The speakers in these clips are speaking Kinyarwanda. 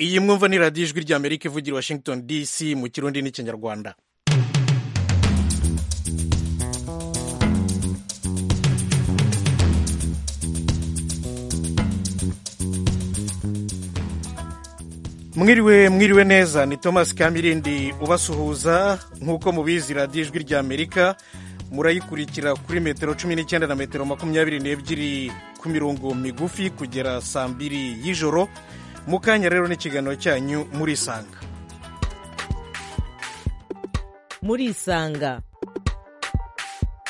iyi mwumva ni radiyo ijwi rya amerika ivugira washington dc mu kirundi n'ikinyarwanda mwiriwe mwiriwe neza ni thomas kamirindi ubasuhuza nk'uko mubizi radiyo ijwi rya amerika murayikurikira kuri metero cumi n'icyenda na metero makumyabiri n'ebyiri ku mirongo migufi kugera saa mbiri y'ijoro mu kanya rero n'ikiganiro cyanyu murisanga murisanga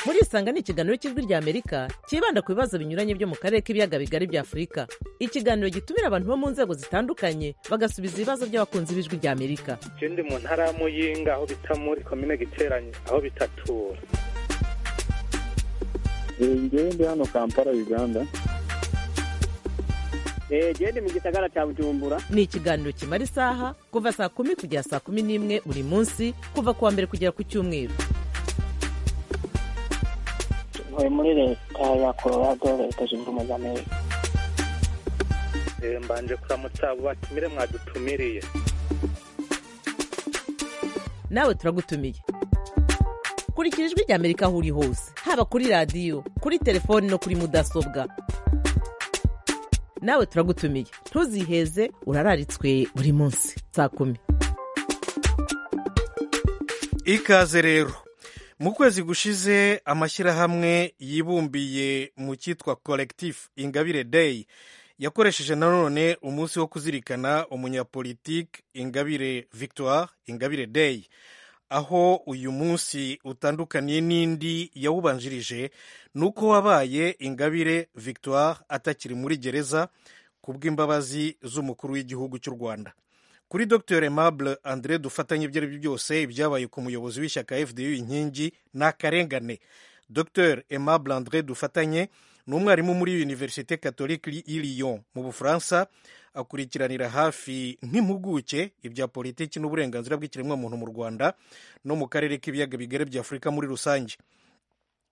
murisanga ni ikiganiro cy'ijwi rya amerika cyibanda ku bibazo binyuranye byo mu karere k'ibiyaga bigari bya afurika ikiganiro gitumira abantu bo mu nzego zitandukanye bagasubiza ibibazo by'abakunzi b'ijwi rya amerika je ndi mu ntara ya muyinga aho bita muri komine giteranye aho bitatura ngewe ndi hano kampala uganda genda mu gisagara cya bujumbura ni ikiganiro kimara isaha kuva saa kumi kugera saa kumi n'imwe buri munsi kuva ku wa mbere kugera ku cyumweru ntuye muri leta ya colorado leta zunze ubumwe za amerika Eh, mbanje kuramutsa abo batumire mwadutumiriye nawe turagutumiye kurikira ijwi rya amerika aho uri hose haba kuri radiyo kuri telefoni no kuri mudasobwa nawe turagutumiye ntuziheze urararitswe buri munsi saa kumi ikaze rero mu kwezi gushize amashyirahamwe yibumbiye mu cyitwa collectif ingabire day yakoresheje nanone umunsi wo kuzirikana umunyapolitike ingabire victoire ingabire day aho uyu munsi utandukaniye n'indi yawubanjirije ni uko wabaye ingabire victoire atakiri muri gereza ku bw'imbabazi z'umukuru w'igihugu cy'u rwanda kuri dr aimable andre dufatanye ibyo ari byo byose ibyabaye ku muyobozi w'ishyaka fdu inkingi ni akarengane dr aimable andre dufatanye ni umwarimu muri univerisite catholique y'i lyon mu bufaransa akurikiranira hafi nk'impuguke ibya politiki n'uburenganzira bw'ikiremwamuntu mu rwanda no mu karere k'ibiyaga bigari bya afurika muri rusange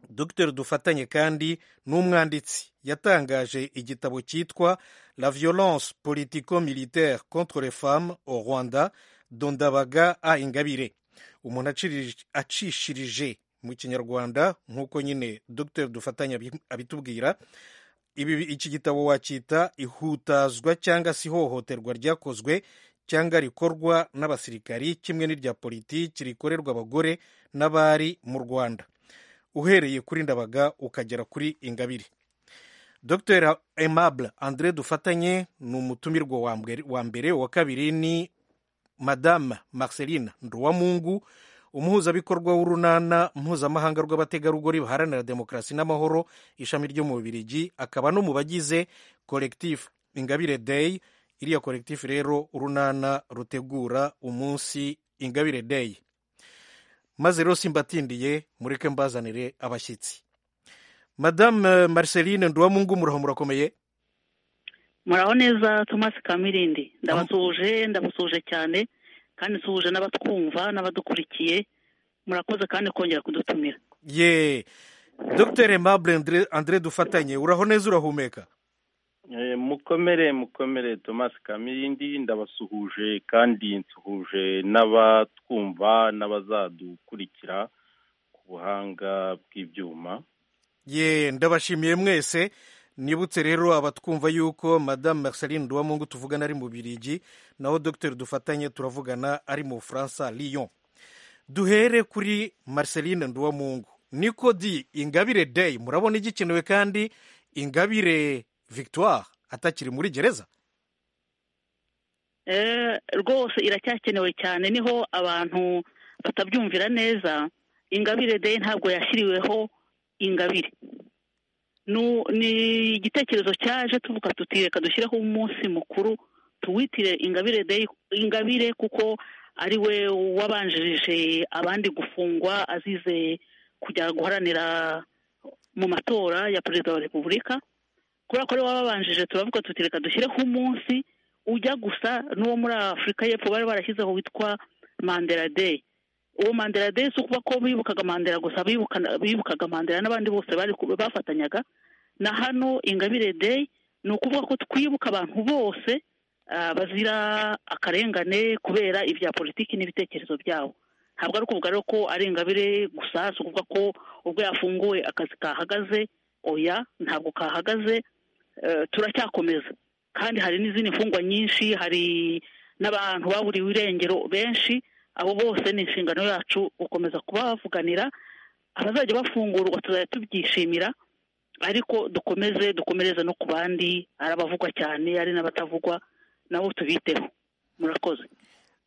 dr dufatanye kandi n'umwanditsi yatangaje igitabo cyitwa la violence politico militaire contre les femmes au rwanda dondabaga a ingabire umuntu acirij- acishirije mu kinyarwanda nk'uko nyine dr dufatanye abi- abitubwira ibi iki gitabo wacyita ihutazwa cyangwa se ihohoterwa ryakozwe cyangwa rikorwa n'abasirikari kimwe n'irya politiki rikorerwa abagore n'abari mu rwanda uhereye kuri ndabaga ukagera kuri ingabire dr aimable andre dufatanye ni umutumirwa wa mbere- wa mbere wa kabiri ni madame marceline nduwamungu umuhuzabikorwa w'urunana mpuzamahanga rw'abategarugori baharanira demokarasi n'amahoro ishami ryo mu bubirigi akaba no mu bagize collectif ingabire day iriya collectif rero urunana rutegura umunsi ingabire day maze rero simbatindiye mureke mbazanire abashyitsi madame marceline nduwamungu muraho murakomeye muraho neza thomas kamirindi ndabasuhuje ndabasuhuje cyane kandi nsuhuje n'abatwumva n'abadukurikiye murakoze kandi kongera kudutumira ye dr aimable andre, andre dufatanye uraho neza urahumeka Eh, mukomere mukomere thomas kamirindi ndabasuhuje kandi nsuhuje n'abatwumva n'abazadukurikira ku buhanga bw'ibyuma ye ndabashimiye mwese nibutse rero abatwumva yuko madame marceline nduwamungu tuvugana ari mu birigi naho dr dufatanye turavugana ari mu bufaransa lyon duhere kuri marceline nduwamungu niko di ingabire day murabona igikenewe kandi ingabire victoire atakiri muri gereza Eh, rwose iracyakenewe cyane niho abantu batabyumvira neza ingabire day ntabwo yashyiriweho ingabire Nu- ni igitekerezo cyaje tuvuga tuti reka dushyireho umunsi mukuru tuwitire ingabire day ingabire kuko ari we wabanjirije abandi gufungwa azize kujya guharanira mu matora ya perezida wa repubulika kubera ko ari we wababanjije turavuga tuti reka dushyireho umunsi ujya gusa n'uwo muri afurika y'epfo bari barashyizeho witwa mandela day uwo mandela day si ukuba ko bibukaga mandela gusa bibuka- bibukaga mandela n'abandi bose bari ku- bafatanyaga na hano ingabire day ni ukuvuga ko twibuka abantu bose ah, bazira akarengane kubera ibya politiki n'ibitekerezo byabo ntabwo ari ukuvuga rero ko ari ingabire gusa si ukuvuga ko ubwo yafunguwe akazi kahagaze oya ntabwo kahagaze eh, turacyakomeza kandi hari n'izindi mfungwa nyinshi hari n'abantu baburiwe irengero benshi abo bose ni inshingano yacu gukomeza kubavuganira abazajya bafungurwa tuzajya tubyishimira ariko dukomeze dukomereze no ku bandi ari abavugwa cyane ari n'abatavugwa nabo tubiteho murakoze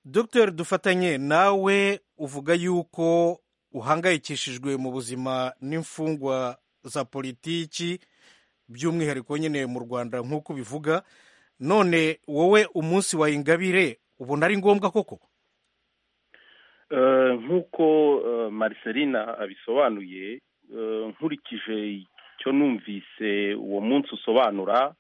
Dr dufatanye nawe uvuga yuko uhangayikishijwe mu buzima n'imfungwa za politiki by'umwihariko nyine mu rwanda nk'uko ubivuga none wowe umunsi wa ingabire ubona ari ngombwa koko Eh, nk'uko eh, maricelina abisobanuye eh, nkurikije icyo numvise uwo munsi usobanura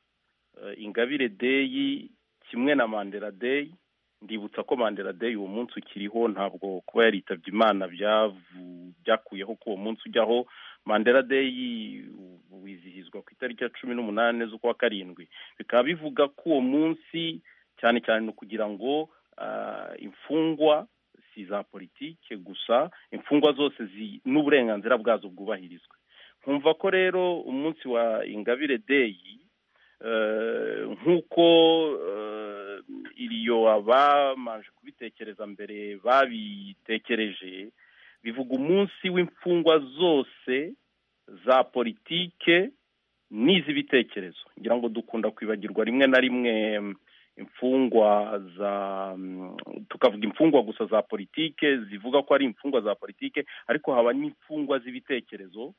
eh, ingabire deyi kimwe na mandela deyi ndibutsa ko mandela deyi uwo munsi ukiriho ntabwo kuba yaritabye imana byavu- byakuyeho ko uwo munsi ujyaho mandela deyi u- wizihizwa ku itariki ya cumi n'umunani z'ukwa karindwi bikaba bivuga ko uwo munsi cyane cyane ni ukugira ngo ah, imfungwa si za politike gusa imfungwa zose zi- n'uburenganzira bwazo bwubahirizwe nkumva ko rero umunsi wa ingabire deyi eh, nk'uko eh, iriyo abamanje kubitekereza mbere babitekereje bivuga umunsi w'imfungwa zose za politike n'iz'ibitekerezo ngira ngo dukunda kwibagirwa rimwe na rimwe mm, imfungwa za mm, tukavuga imfungwa gusa za politike zivuga ko ari imfungwa za politike ariko haba n'imfungwa z'ibitekerezo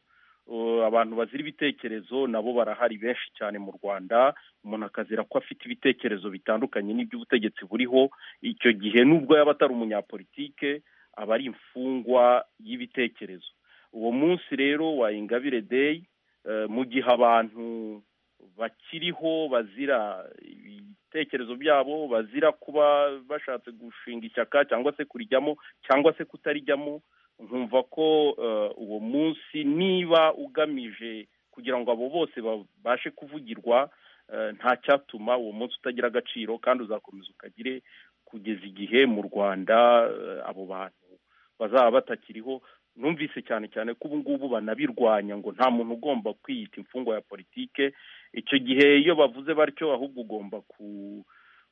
Uh, abantu bazira ibitekerezo nabo barahari benshi cyane mu rwanda umuntu akazira ko afite ibitekerezo bitandukanye n'iby'ubutegetsi buriho icyo gihe nubwo yaba atari umunyapolitike aba ari imfungwa y'ibitekerezo uwo munsi rero wa ingabire deyi eh, mu gihe abantu bakiriho bazira ibitekerezo byabo bazira kuba bashatse gushinga ishyaka cyangwa se kurijyamo cyangwa se kutarijyamo nkumva ko eh, uwo munsi niba ugamije kugira ngo abo bose babashe kuvugirwa eh, nta cyatuma uwo munsi utagira agaciro kandi uzakomeza ukagire kugeza igihe mu rwanda eh, abo bantu bazaba batakiriho numvise cyane cyane ko ubu ngubu banabirwanya ngo nta muntu ugomba kwiyita imfungwa ya politike icyo gihe iyo bavuze batyo ahubwo ugomba ku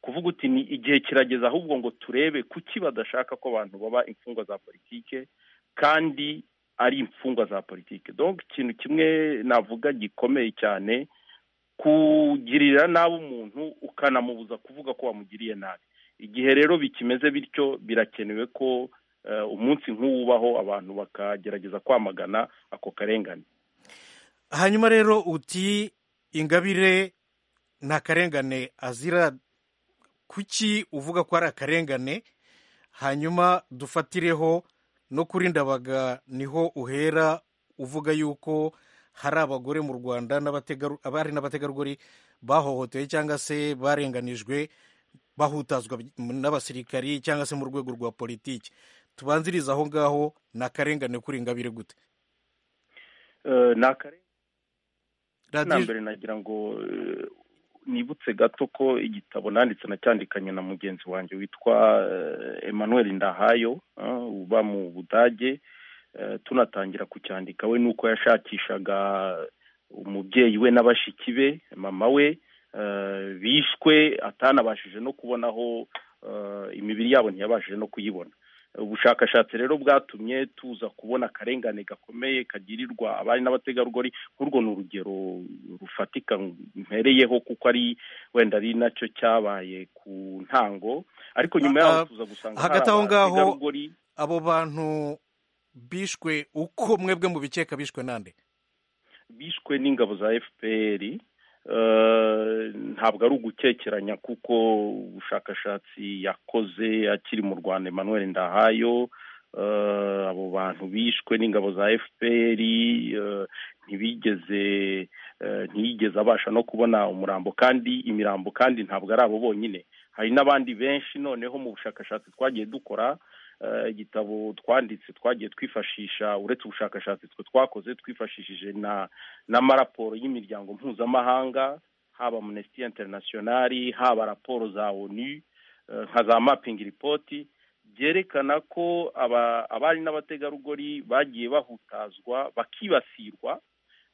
kuvuga uti ni igihe kirageze ahubwo ngo turebe kuki badashaka ko abantu baba imfungwa za politike kandi ari imfungwa za politike donc ikintu kimwe navuga gikomeye cyane kugirira nabi umuntu ukanamubuza kuvuga ko wamugiriye nabi igihe rero bikimeze bityo birakenewe ko eh, umunsi nk'uwubaho abantu bakagerageza kwamagana ako karengane hanyuma rero uti ingabire nta karengane azira kuki uvuga ko ari akarengane hanyuma dufatireho no kuri ndabaga niho uhera uvuga yuko hari abagore mu rwanda n'abategaru- abari n'abategarugori bahohotewe cyangwa se barenganijwe bahutazwa n'abasirikari cyangwa se mu rwego rwa politiki tubanziriza aho ngaho ni akarengane kuri ingabire gute Eh, ni akarengane na radiyo mbere nagira ngo eh, nibutse gato ko igitabo nanditse nacyandikanye na mugenzi wanjye witwa eh, Emmanuel Ndahayo eh, uba mu Budage eh, tunatangira kucyandika we nuko yashakishaga umubyeyi we na bashiki be mama we eh, bishwe atanabashije no kubona aho eh, imibiri yabo ntiyabashije no kuyibona ubushakashatsi rero bwatumye tuza kubona akarengane gakomeye kagirirwa abari n'abategarugori nk'urwo ni urugero rufatika mpereyeho kuko ari wenda ari nacyo cyabaye ku ntango ariko nyuma yaho Ah, tuza gusanga hagati aho ngaho- abategarugori abo bantu bishwe uko mwebwe mubikeka bishwe nande bishwe n'ingabo za fpr eh, ntabwo ari ugukekeranya kuko ubushakashatsi yakoze akiri mu rwanda emmanuel ndahayo eh, abo bantu bishwe n'ingabo za fpr eh, ntibigeze eh, ntiyigeze abasha no kubona umurambo kandi imirambo kandi ntabwo ari abo bonyine hari n'abandi benshi noneho mu bushakashatsi twagiye dukora eh, igitabo twanditse twagiye twifashisha uretse ubushakashatsi twe twakoze twifashishije na n'amaraporo y'imiryango mpuzamahanga haba amnesty international haba raporo za onu eh, nka za mapping report byerekana ko aba- abari n'abategarugori bagiye bahutazwa bakibasirwa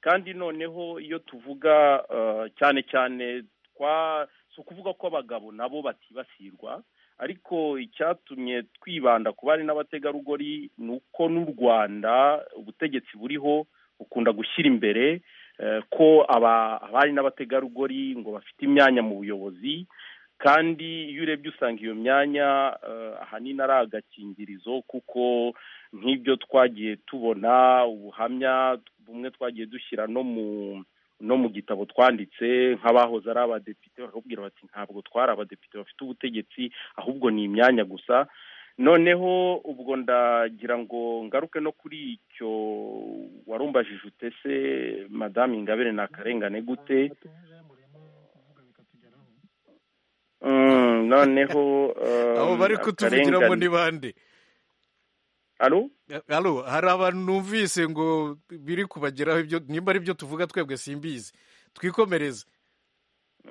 kandi noneho iyo tuvuga eh, cyane cyane twa si ukuvuga ko abagabo nabo batibasirwa ariko icyatumye twibanda ku bari n'abategarugori ni uko n'u rwanda ubutegetsi buriho bukunda gushyira imbere eh, ko aba- abari n'abategarugori ngo bafite imyanya mu buyobozi kandi iyo urebye usanga iyo myanya eh, ahanini ari agakingirizo kuko nk'ibyo twagiye tubona ubuhamya bumwe twagiye dushyira no mu no mu gitabo twanditse nk'abahoze ari abadepite bakubwira bati ntabwo twari abadepite bafite ubutegetsi ahubwo ni imyanya gusa noneho ubwo ndagira ngo ngaruke no kuri icyo warumbajije utese madamu ingabire ni akarengane gute Mm, noneho eh, abo bari kutuvugiramo akarengane- ni bande Alo? Alo, hari abantu numvise ngo biri kubageraho ibyo nimba ari byo tuvuga twebwe simbizi twikomereze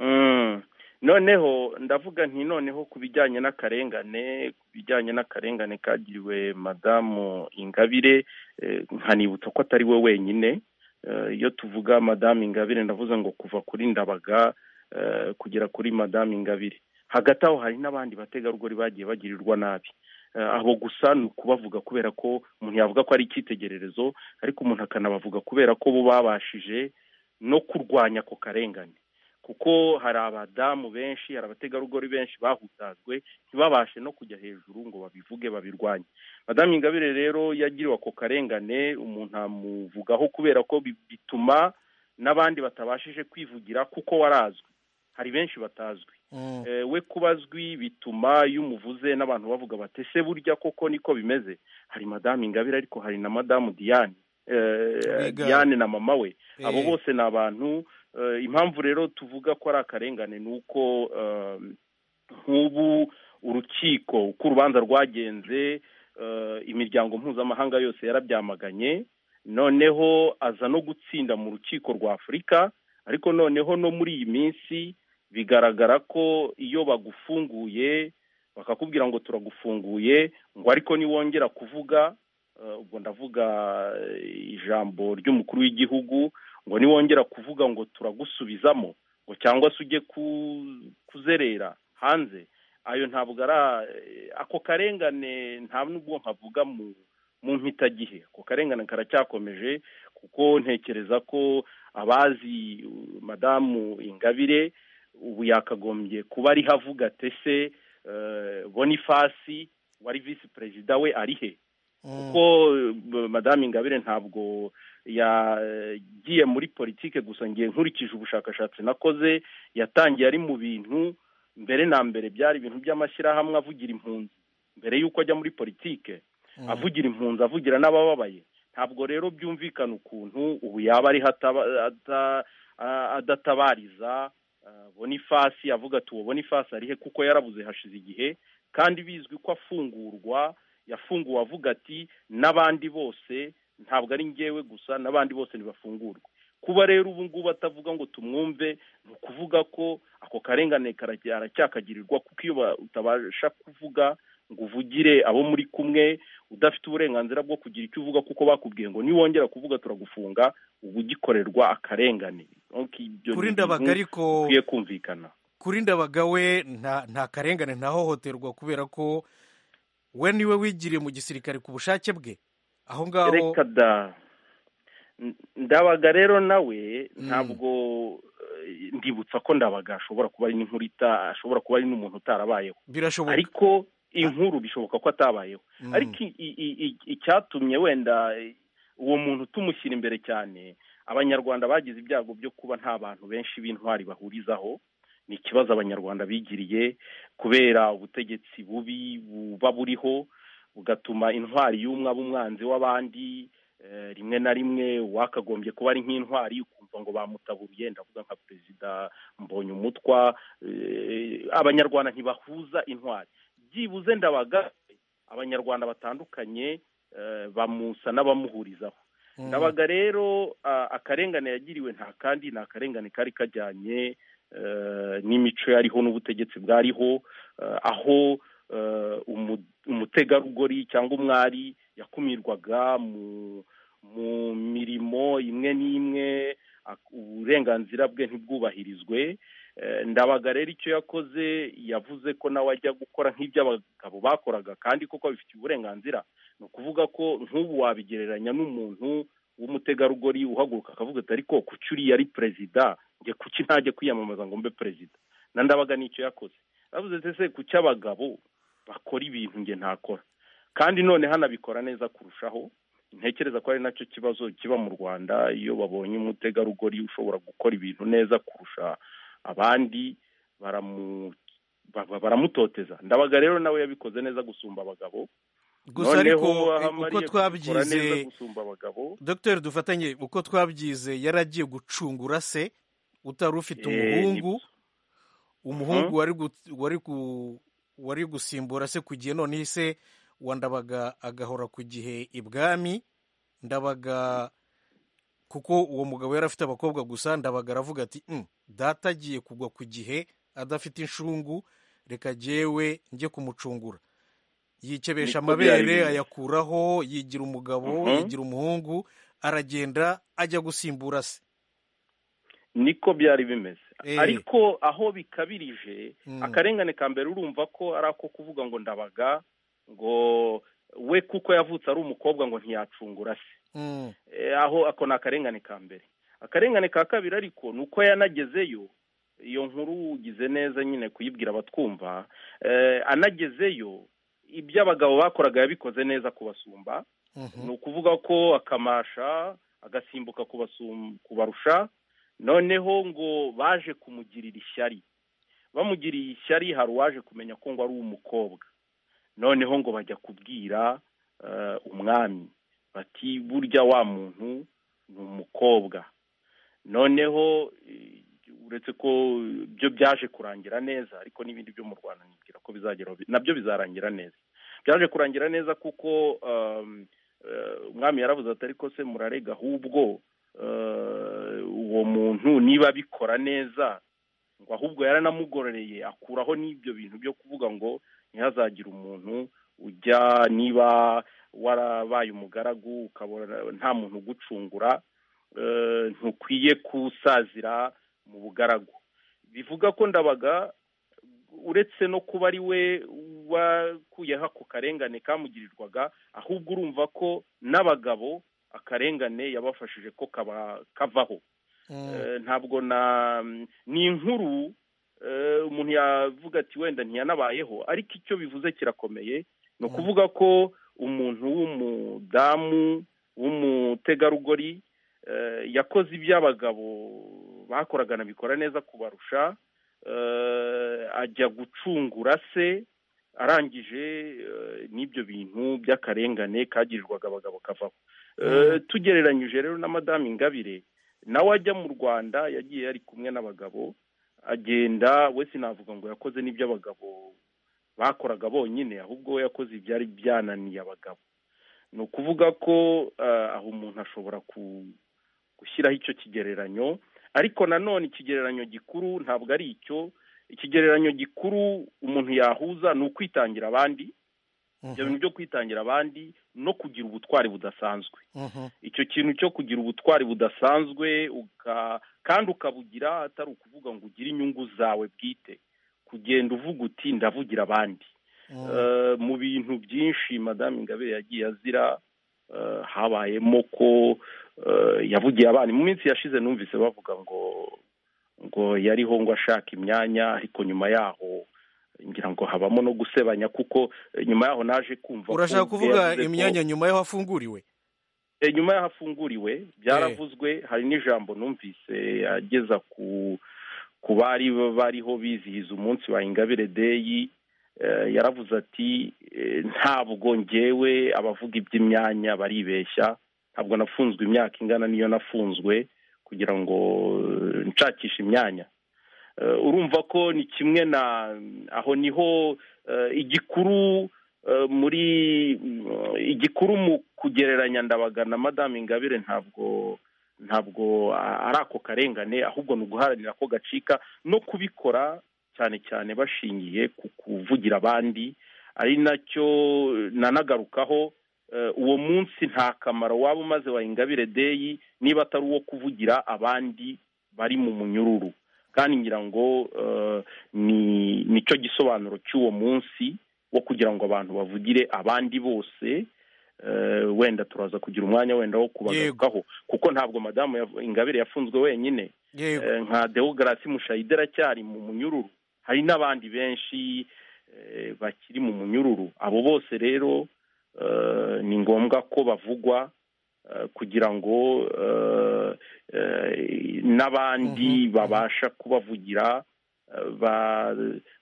Mm. noneho ndavuga nti noneho ku bijyanye n'akarengane ku bijyanye n'akarengane kagiriwe madamu ingabire eh, nkanibutsa ko atari we wenyine Eh, iyo tuvuga madamu ingabire ndavuze ngo kuva kuri ndabaga eh, kugera kuri madamu ingabire hagati aho hari n'abandi bategarugori bagiye bagirirwa nabi Eh, abo gusa ni ukubavuga kubera ko umuntu yavuga ko ari icyitegererezo ariko umuntu akanabavuga kubera ko bo babashije no kurwanya ako karengane kuko hari abadamu benshi hari abategarugori benshi bahutazwe ntibabashe no kujya hejuru ngo babivuge babirwanye madamu ingabire rero yagiriwe ako karengane umuntu amuvugaho kubera ko bi- bituma n'abandi batabashije kwivugira kuko warazwi hari benshi batazwi Mm. Eh, we kuba azwi bituma iyo umuvuze n'abantu bavuga bati ese burya koko niko bimeze hari madamu ingabire ariko hari na madamu diane Eh, Rwigara. diane na mama we abo Eh. bose ni abantu eh, impamvu rero tuvuga ko ari akarengane ni uko eh, nk'ubu urukiko uko urubanza rwagenze eh, imiryango mpuzamahanga yose yarabyamaganye noneho aza no gutsinda mu rukiko rwa afurika ariko noneho no muri iyi minsi bigaragara ko iyo bagufunguye bakakubwira ngo turagufunguye ngo ariko niwongera kuvuga eh, ubwo ndavuga eh, ijambo ry'umukuru w'igihugu ngo niwongera kuvuga ngo turagusubizamo ngo cyangwa se ujye ku- kuzerera hanze ayo ntabwo ari a- ako karengane nta n'ubwo nkavuga mu mu mpitagihe ako karengane karacyakomeje kuko ntekereza ko abazi uh, madamu ingabire ubu yakagombye kuba ariho avuga tese bonifasi wari visi perezida we ari he Mm. kuko eh, madamu ingabire ntabwo yagiye muri politike gusa ngiye nkurikije ubushakashatsi nakoze yatangiye ari mu bintu mbere na mbere byari ibintu by'amashyirahamwe avugira impunzi mbere y'uko ajya muri politike Mm. avugira impunzi avugira n'abababaye ntabwo rero byumvikana ukuntu ubu yaba ariho ataba- ata- a- adatabariza eh, bonifasi avuga ati uwo bonifasi arihe kuko yarabuze hashize igihe kandi bizwi ko afungurwa yafunguwe avuga ati n'abandi bose ntabwo ari ngewe gusa n'abandi bose ntibafungurwe kuba rero ubu ngubu atavuga ngo tumwumve ni ukuvuga ko ako karengane karajya- aracyakagirirwa kuko iyo ba- utabasha kuvuga ngo uvugire abo muri kumwe udafite uburenganzira bwo kugira icyo uvuga kuko bakubwiye ngo niwongera kuvuga turagufunga uba ugikorerwa akarengane Donc, ibyo ni kuri ibintu ndabaga ariko bikwiye kumvikana kuri ndabaga we nta nta karengane ntahohoterwa kubera ko we niwe wigiriye mu gisirikare ku bushake bwe aho ngaho reka da N- ndabaga rero nawe ntabwo eh, ndibutsa ko ndabaga ashobora kuba ari n'inkurita ashobora kuba ari n'umuntu utarabayeho birashoboka ariko inkuru bishoboka ko atabayeho Mm. ariko i- i- i- i- icyatumye wenda eh, uwo muntu tumushyira imbere cyane abanyarwanda bagize ibyago byo kuba nta bantu benshi b'intwari bahurizaho ni ikibazo abanyarwanda bigiriye kubera ubutegetsi bubi buba buriho bugatuma intwari y'umwe aba umwanzi w'abandi eh, rimwe na rimwe wakagombye kuba ari nk'intwari ukumva ngo bamutaburiye ndavuga nka perezida mbonye umutwa abanyarwanda ntibahuza intwari byibuze ndabaga abanyarwanda batandukanye eh, bamusa n'abamuhurizaho Mm. ndabaga rero ah, akarengane yagiriwe nta kandi ni akarengane kari kajyanye n'imico yariho n'ubutegetsi bwariho aho umutegarugori cyangwa umwari yakumirwaga mu mirimo imwe n'imwe uburenganzira bwe ntibwubahirizwe ndabaga rero icyo yakoze yavuze ko nawe ajya gukora nk'iby'abagabo bakoraga kandi koko bifitiye uburenganzira ni ukuvuga ko nk'ubu wabigereranya n'umuntu w'umutegarugori uhaguruka akavuga ati ariko kuki uriya ari perezida njye kuki ntajya kwiyamamaza ngo mbe perezida na ndabaga nicyo yakoze yavuze ese kuki abagabo bakora ibintu njye ntakora kandi none hanabikora neza kurushaho ntekereza ko ari nacyo kibazo kiba mu rwanda iyo babonye umutegarugori ushobora gukora ibintu neza kurusha abandi baramutoteza ndabaga rero nawe yabikoze neza gusumba abagabo gusa ariko uko twabyize dogiteri dufatanye uko twabyize yari agiye gucungura se utari ufite umuhungu umuhungu wari gusimbura se ku gihe noneho se wandabaga agahora ku gihe ibwami ndabaga kuko uwo mugabo yari afite abakobwa gusa ndabaga aravuga ati data agiye kugwa ku gihe adafite inshungu reka jyewe njye kumucungura yikebesha amabere ayakuraho yigira umugabo yigira umuhungu aragenda ajya gusimbura se niko byari bimeze ariko aho bikabirije akarengane ka mbere urumva ko ari ako kuvuga ngo ndabaga ngo we kuko yavutse ari umukobwa ngo ntiyacungura se aho ako ni akarengane ka mbere akarengane ka kabiri ariko ni uko yanagezeyo iyo nkuru ugize neza nyine kuyibwira abatwumva anagezeyo ibyo abagabo bakoraga yabikoze neza kubasumba ni ukuvuga ko akamasha agasimbuka kubarusha noneho ngo baje kumugirira ishyari bamugiriye ishyari hari uwaje kumenya ko ngo ari umukobwa noneho ngo bajya kubwira umwami bati burya wa muntu ni umukobwa noneho uretse ko byo byaje kurangira neza ariko n'ibindi byo mu rwanda nibwira ko bizagera nabyo bizarangira neza byaje kurangira neza kuko umwami yarabuze atari ko se murarega ahubwo uwo muntu niba abikora neza ngo ahubwo yaranamugororeye akuraho n'ibyo bintu byo kuvuga ngo ntihazagire umuntu ujya niba warabaye umugaragu ukabona nta muntu ugucungura ntukwiye kusazira mu bugaragu bivuga ko ndabaga uretse no kuba ari we wakuyeho ako karengane kamugirirwaga ahubwo urumva ko n'abagabo akarengane yabafashije ko kavaho ntabwo na ni inkuru umuntu yavuga ati wenda ntiyanabayeho ariko icyo bivuze kirakomeye ni ukuvuga ko umuntu w'umudamu w'umutegarugori yakoze iby'abagabo bakoraga nabikora neza kubarusha ajya gucungura se arangije n'ibyo bintu by'akarengane kagirirwaga abagabo kavaho tugereranyije rero na madamu ingabire nawe ajya mu rwanda yagiye yari kumwe n'abagabo agenda we sinavuga ngo yakoze n'ibyo abagabo bakoraga bonyine ahubwo we yakoze ibyari byananiye abagabo ni ukuvuga ko aho umuntu ashobora gushyiraho icyo kigereranyo ariko nanone ikigereranyo gikuru ntabwo ari icyo ikigereranyo gikuru umuntu yahuza ni ukwitangira abandi ibyo bintu byo kwitangira abandi no kugira ubutwari budasanzwe icyo kintu cyo kugira ubutwari budasanzwe kandi ukabugira atari ukuvuga ngo ugire inyungu zawe bwite kugenda uvuga uti ndavugira abandi mu bintu byinshi madamu ingabire yagiye azira habayemo ko yavugiye abana mu minsi yashize numvise bavuga ngo ngo yariho ngo ashaka imyanya ariko nyuma yaho ngira ngo habamo no gusebanya kuko nyuma yaho naje kumva urashaka kuvuga imyanya nyuma yaho afunguriwe nyuma yaho afunguriwe byaravuzwe hari n'ijambo numvise ageza ku bari bariho bizihiza umunsi wa ingabire deyi yaravuze ati ntabwo ngewe abavuga iby'imyanya baribeshya ntabwo nafunzwe imyaka ingana niyo nafunzwe kugira ngo nshakishe imyanya urumva ko ni kimwe na aho niho igikuru muri igikuru mu kugereranya ndabaga na madamu ingabire ntabwo ntabwo ari ako karengane ahubwo ni uguharanira ko gacika no kubikora cyane cyane bashingiye ku kuvugira abandi ari nacyo nanagarukaho uwo munsi nta kamaro waba umaze wa ingabire deyi niba atari uwo kuvugira abandi bari mu munyururu kandi ngira ngo ni nicyo gisobanuro cy'uwo munsi wo kugira ngo abantu bavugire abandi bose wenda turaza kugira umwanya wenda wo kubagarukaho kuko ntabwo madamu ingabire yafunzwe wenyine nka dewogarasi mushayide aracyari mu munyururu hari n'abandi benshi bakiri mu munyururu abo bose rero ni ngombwa ko bavugwa kugira ngo n'abandi babasha kubavugira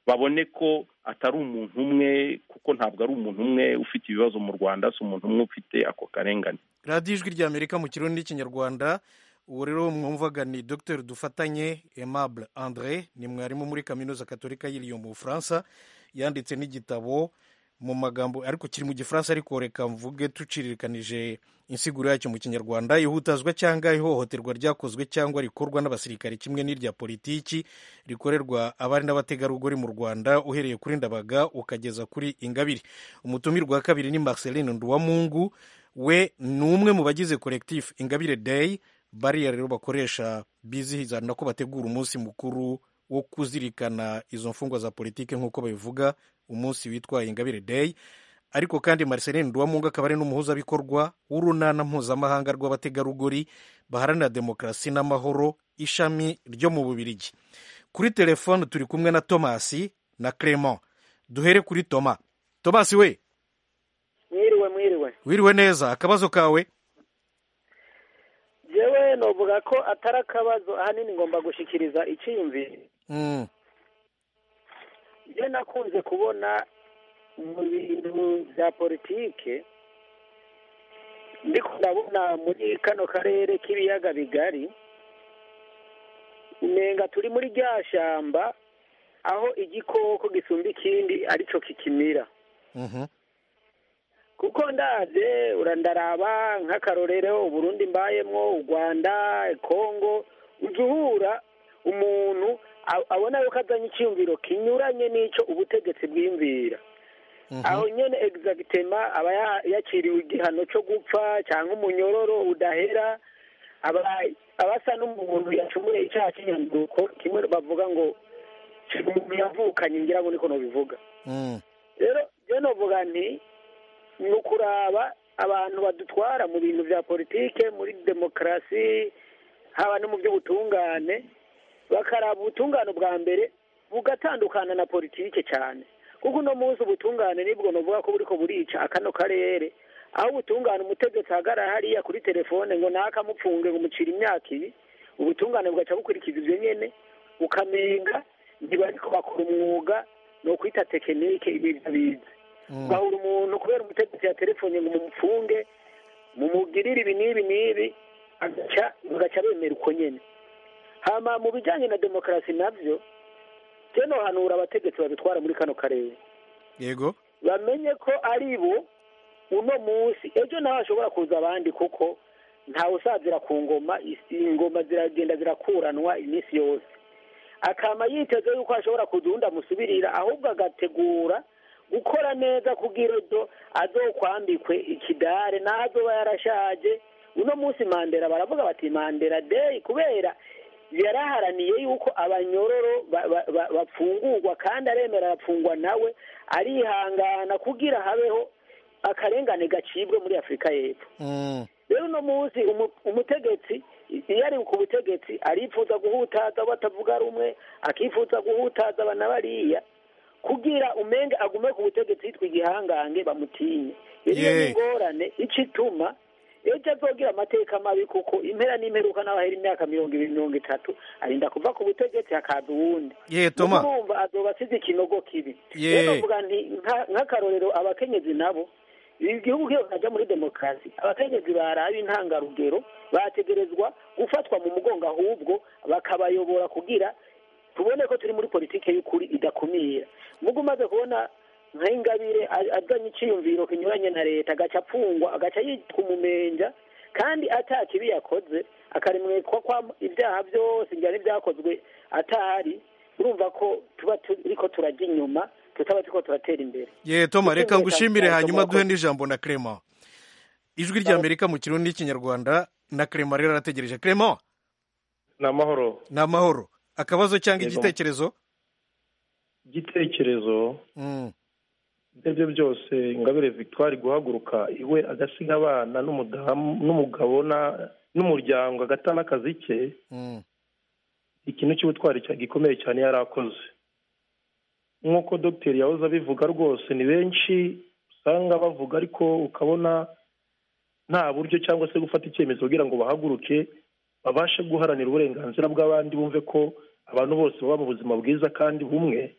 babone ko atari umuntu umwe kuko ntabwo ari umuntu umwe ufite ibibazo mu rwanda si umuntu umwe ufite ako karengane radiyo ijwi rya amerika mu kirundi n'ikinyarwanda uwo rero mwumvaga ni dr dufatanye aimable andre ni mwarimu muri kaminuza katolika y'iriyo mu bufaransa yanditse n'igitabo mu magambo ariko kiri mu gifaransa ariko reka mvuge tucirikanije insiguro yacyo mu kinyarwanda ihutazwa cyangwa ihohoterwa ryakozwe cyangwa rikorwa n'abasirikare kimwe n'irya politiki rikorerwa abari n'abategarugori mu rwanda uhereye kuri ndabaga ukageza kuri ingabire umutumirwa wa kabiri ni marceline nduwamungu we ni umwe mu bagize collectif ingabire day bariya rero bakoresha bizihizana ko bategura umunsi mukuru wo kuzirikana izo mfungwa za politiki nk'uko babivuga umunsi witwa ingabire day ariko kandi marceline duwamunga akaba ari n'umuhuzabikorwa w'urunana mpuzamahanga rw'abategarugori baharanira demokarasi n'amahoro ishami ryo mu bubirigi kuri telefone turi kumwe na tomasi na clement duhere kuri toma tomasi we mwiriwe mwiriwe wiriwe neza akabazo kawe yewe novuga ko atari akabazo ahanini ngomba gushyikiriza icyiyumviro njye nakunze kubona mu bintu bya politike ndiko ndabona muri kano karere k'ibiyaga bigari nenga turi muri rya shyamba aho igikoko gisumba ikindi aricyo kikimira kuko ndaze urandaraba nk'akarorero uburundi mbayemo u rwanda kongo ujya uhura umuntu abona yuko azanye icyiyumviro kinyuranye n'icyo ubutegetsi bwiyumvira aho nyine egizagitema aba yakiriwe igihano cyo gupfa cyangwa umunyororo udahera aba asa n'umuntu yacumuye icyaha cy'inyanduko kimwe bavuga ngo umuntu yavukanye ngira ngo niko bivuga rero rero uvuga nti ni ukuraba abantu badutwara mu bintu bya politike muri demokarasi haba no mu by'ubutungane bakaraba ubutungane bwa mbere bugatandukana na politike cyane kuko uno munsi ubutungane nibwo nuvuga ko buriko burica akano karere aho ubutungane umutegetsi ahagarara hariya kuri telefone ngo nakamupfunge ngo mucire imyaka ibi ubutungane bugaca bukurikiza ibyo nyene ukamenga ntibariko bakora umwuga ni ukwita tekinike ibintu bize ugahura umuntu kubera umutegetsi ya telefone ngo mumupfunge mumugirire ibi n'ibi n'ibi bagaca bemera uko nyine hama mu bijyanye na demokarasi nabyo teno hanura abategetsi babitwara muri kano karere yego bamenye ko ari bo uno munsi ejo nawe hashobora kuza abandi kuko ntawe usazira ku ngoma ingoma ziragenda zirakuranwa iminsi yose akaba yiteze yuko hashobora kuza uwundi amusubirira ahubwo agategura gukora neza kugira ngo azokwambikwe ikidare n'aho azoba yarashaje uno munsi mandera baravuga bati mandera deyi kubera yaraharaniye yuko abanyororo bafungurwa kandi aremera arafungwa nawe arihangana kugira habeho akarengane gacibwe muri afurika y'epfo rero uno munsi umutegetsi iyo ari ku butegetsi arifuza guhutaza batavuga rumwe akifuza guhutaza banabariya kugira umenge agume ku butegetsi yitwa igihangange bamutinye iriyo ni ingorane icyo ituma ejo azogira amateka mabi kuko impera n'imperuka n'abahera imyaka mirongo ibiri mirongo itatu arinda kuva ku butegetsi hakaza uwundi urumva azoba asize ikinogo kibi rero mvuga nti nk'akarorero abakenyezi nabo igihugu kiyo kajya muri demokarasi abakenyezi baraba intangarugero bategerezwa gufatwa mu mugongo ahubwo bakabayobora kugira tubone ko turi muri politiki y'ukuri idakumira mugo umaze kubona nka ingabire azanye icyiyumviro kinyuranye na leta agaca apfungwa agaca yitwa umumenja kandi atakibi yakoze akarimwitwa ko ibyaha byose byari byakozwe atahari urumva ko tuba turiko turajya inyuma tutaba turiko turatera imbere ye toma reka ngushimire hanyuma duhe n'ijambo na Clement ijwi rya Amerika mu kirundi n'ikinyarwanda na Clement rero arategereje Clement ni amahoro ni amahoro akabazo cyangwa Yego. igitekerezo igitekerezo Mm. ibyo byose ingabire victoire guhaguruka iwe agasiga abana n'umudamu n'umugabo na- n'umuryango agata n'akazi ke Mm. ikintu cy'ubutwari cya- gikomeye cyane yari akoze nk'uko dogiteri yahoze abivuga rwose ni benshi usanga bavuga ariko ukabona nta buryo cyangwa se gufata icyemezo kugira ngo bahaguruke babashe guharanira uburenganzira bw'abandi bumve ko abantu bose baba mu buzima bwiza kandi bumwe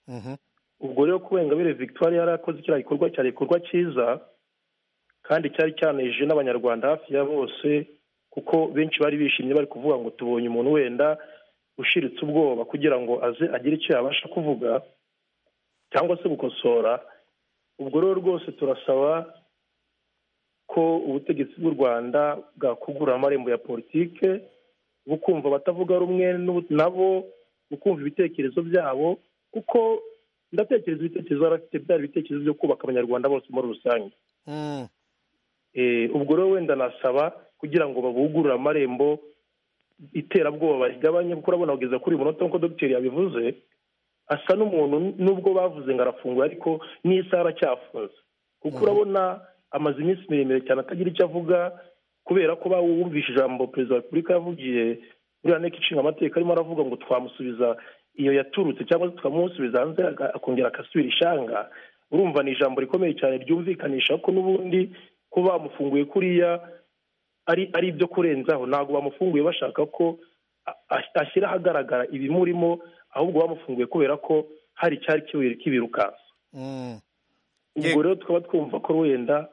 Mhm. ubwo rero ko Ingabire victoire yari akoze kiriya gikorwa cyari igikorwa cyiza kandi cyari cyanejeje n'abanyarwanda hafi ya bose kuko benshi bari bishimye bari kuvuga ngo tubonye umuntu wenda ushiritse ubwoba kugira ngo aze agire icyo yabasha kuvuga cyangwa se gukosora ubwo rero rwose turasaba ko ubutegetsi bw'u rwanda bwakugura amarembo ya politike bukumva abatavuga rumwe n'ubu- nabo bukumva ibitekerezo byabo kuko ndatekereza ibitekerezo bari bafite byari ibitekerezo byo kubaka abanyarwanda bose muri rusange Mm. Eh, ubwo rero wenda nasaba kugira ngo babugurure amarembo iterabwoba rigabanye kuko urabona kugeza kuri uyu munota nk'uko dogiteri yabivuze asa n'umuntu nubwo bavuze ngo arafunguye ariko n'isaha aracyafunze kuko urabona amaze iminsi miremire cyane atagira icyo avuga kubera ko bawumvishe ijambo perezida wa repubulika yavugiye muri nteko ishinga amategeko arimo aravuga ngo twamusubiza iyo yaturutse cyangwa se tukamusubiza hanze aga- akongera agasubira ishanga urumva ni ijambo rikomeye cyane ryumvikanisha ko n'ubundi kuba bamufunguye kuriya ari ari ibyo kurenzaho ntabwo bamufunguye bashaka ko a- a- ashyira ahagaragara ibimurimo ahubwo bamufunguye kubera ko hari icyari kibi- kibirukansa Mm. ubwo rero tukaba twumva ko wenda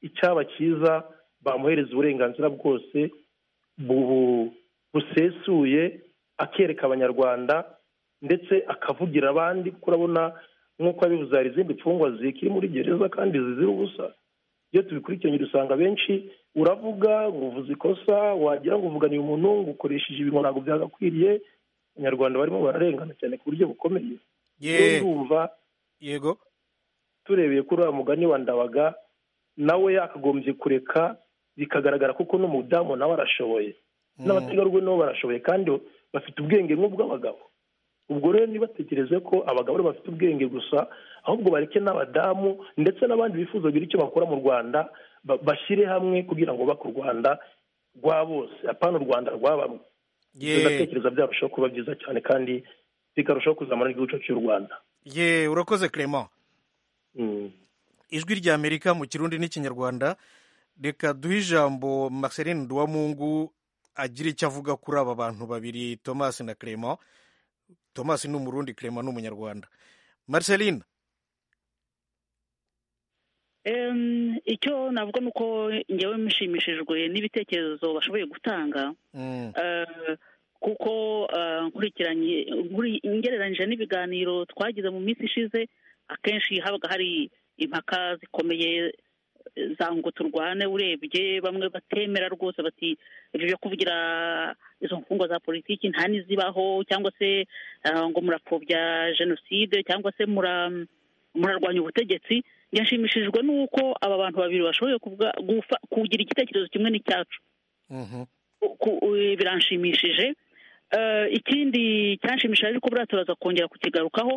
icyaba cyiza bamuhereza uburenganzira bwose bu- busesuye akereka abanyarwanda ndetse akavugira abandi kuko urabona nk'uko yabivuze hari izindi mfungwa zikiri muri gereza kandi zizira ubusa iyo tubikurikiranye dusanga benshi uravuga ngo uvuze ikosa wagira ngo uvuganiye umuntu ngo ukoresheje ibintu ntabwo byagakwiriye abanyarwanda barimo bararengana cyane ku buryo bukomeye rero Ye. ndumva Yego. turebeye kuri uriya mugani wa ndabaga nawe yakagombye kureka bikagaragara kuko n'umudamu nawe arashoboye Mm. n'abategarugori nabo barashoboye kandi bafite ubwenge nk'ubw'abagabo ubwo rero ntibatekereze ko abagabo aribo bafite ubwenge gusa ahubwo bareke n'abadamu ndetse n'abandi bifuza kugira icyo bakora mu rwanda ba- bashyire hamwe kugira ngo bubake u rwanda rwa bose apana u rwanda rwa bamwe Ibyo Ye. ndatekereza byarushaho kuba byiza cyane kandi bikarushaho kuzamura igihugu cy'u rwanda Ye, urakoze Clement. Mm. ijwi rya amerika mu kirundi n'ikinyarwanda reka duhe ijambo marceline duwamungu agira icyo avuga kuri aba bantu babiri thomas na clement thomas ni umurundi clement ni umunyarwanda marceline Em, icyo navuga ni uko njyewe mushimishijwe n'ibitekerezo bashoboye gutanga mm, Eh, kuko eh, nkurikiranye nkuri- ngereranyije n'ibiganiro twagize mu minsi ishize akenshi habaga hari impaka zikomeye eh, za ngo turwane urebye bamwe batemera rwose bati ibyo byo kuvugira izo mfungwa za politiki nta n'izibaho cyangwa se eh, ngo murapfobya jenoside cyangwa se mura- murarwanya ubutegetsi yashimishijwe n'uko aba bantu babiri bashoboye kuvuga- gufa- kugira igitekerezo kimwe n'icyacu mhm, ku- u- biranshimishije Eh, ikindi cyanshimishije ariko buriya turaza kongera kukigarukaho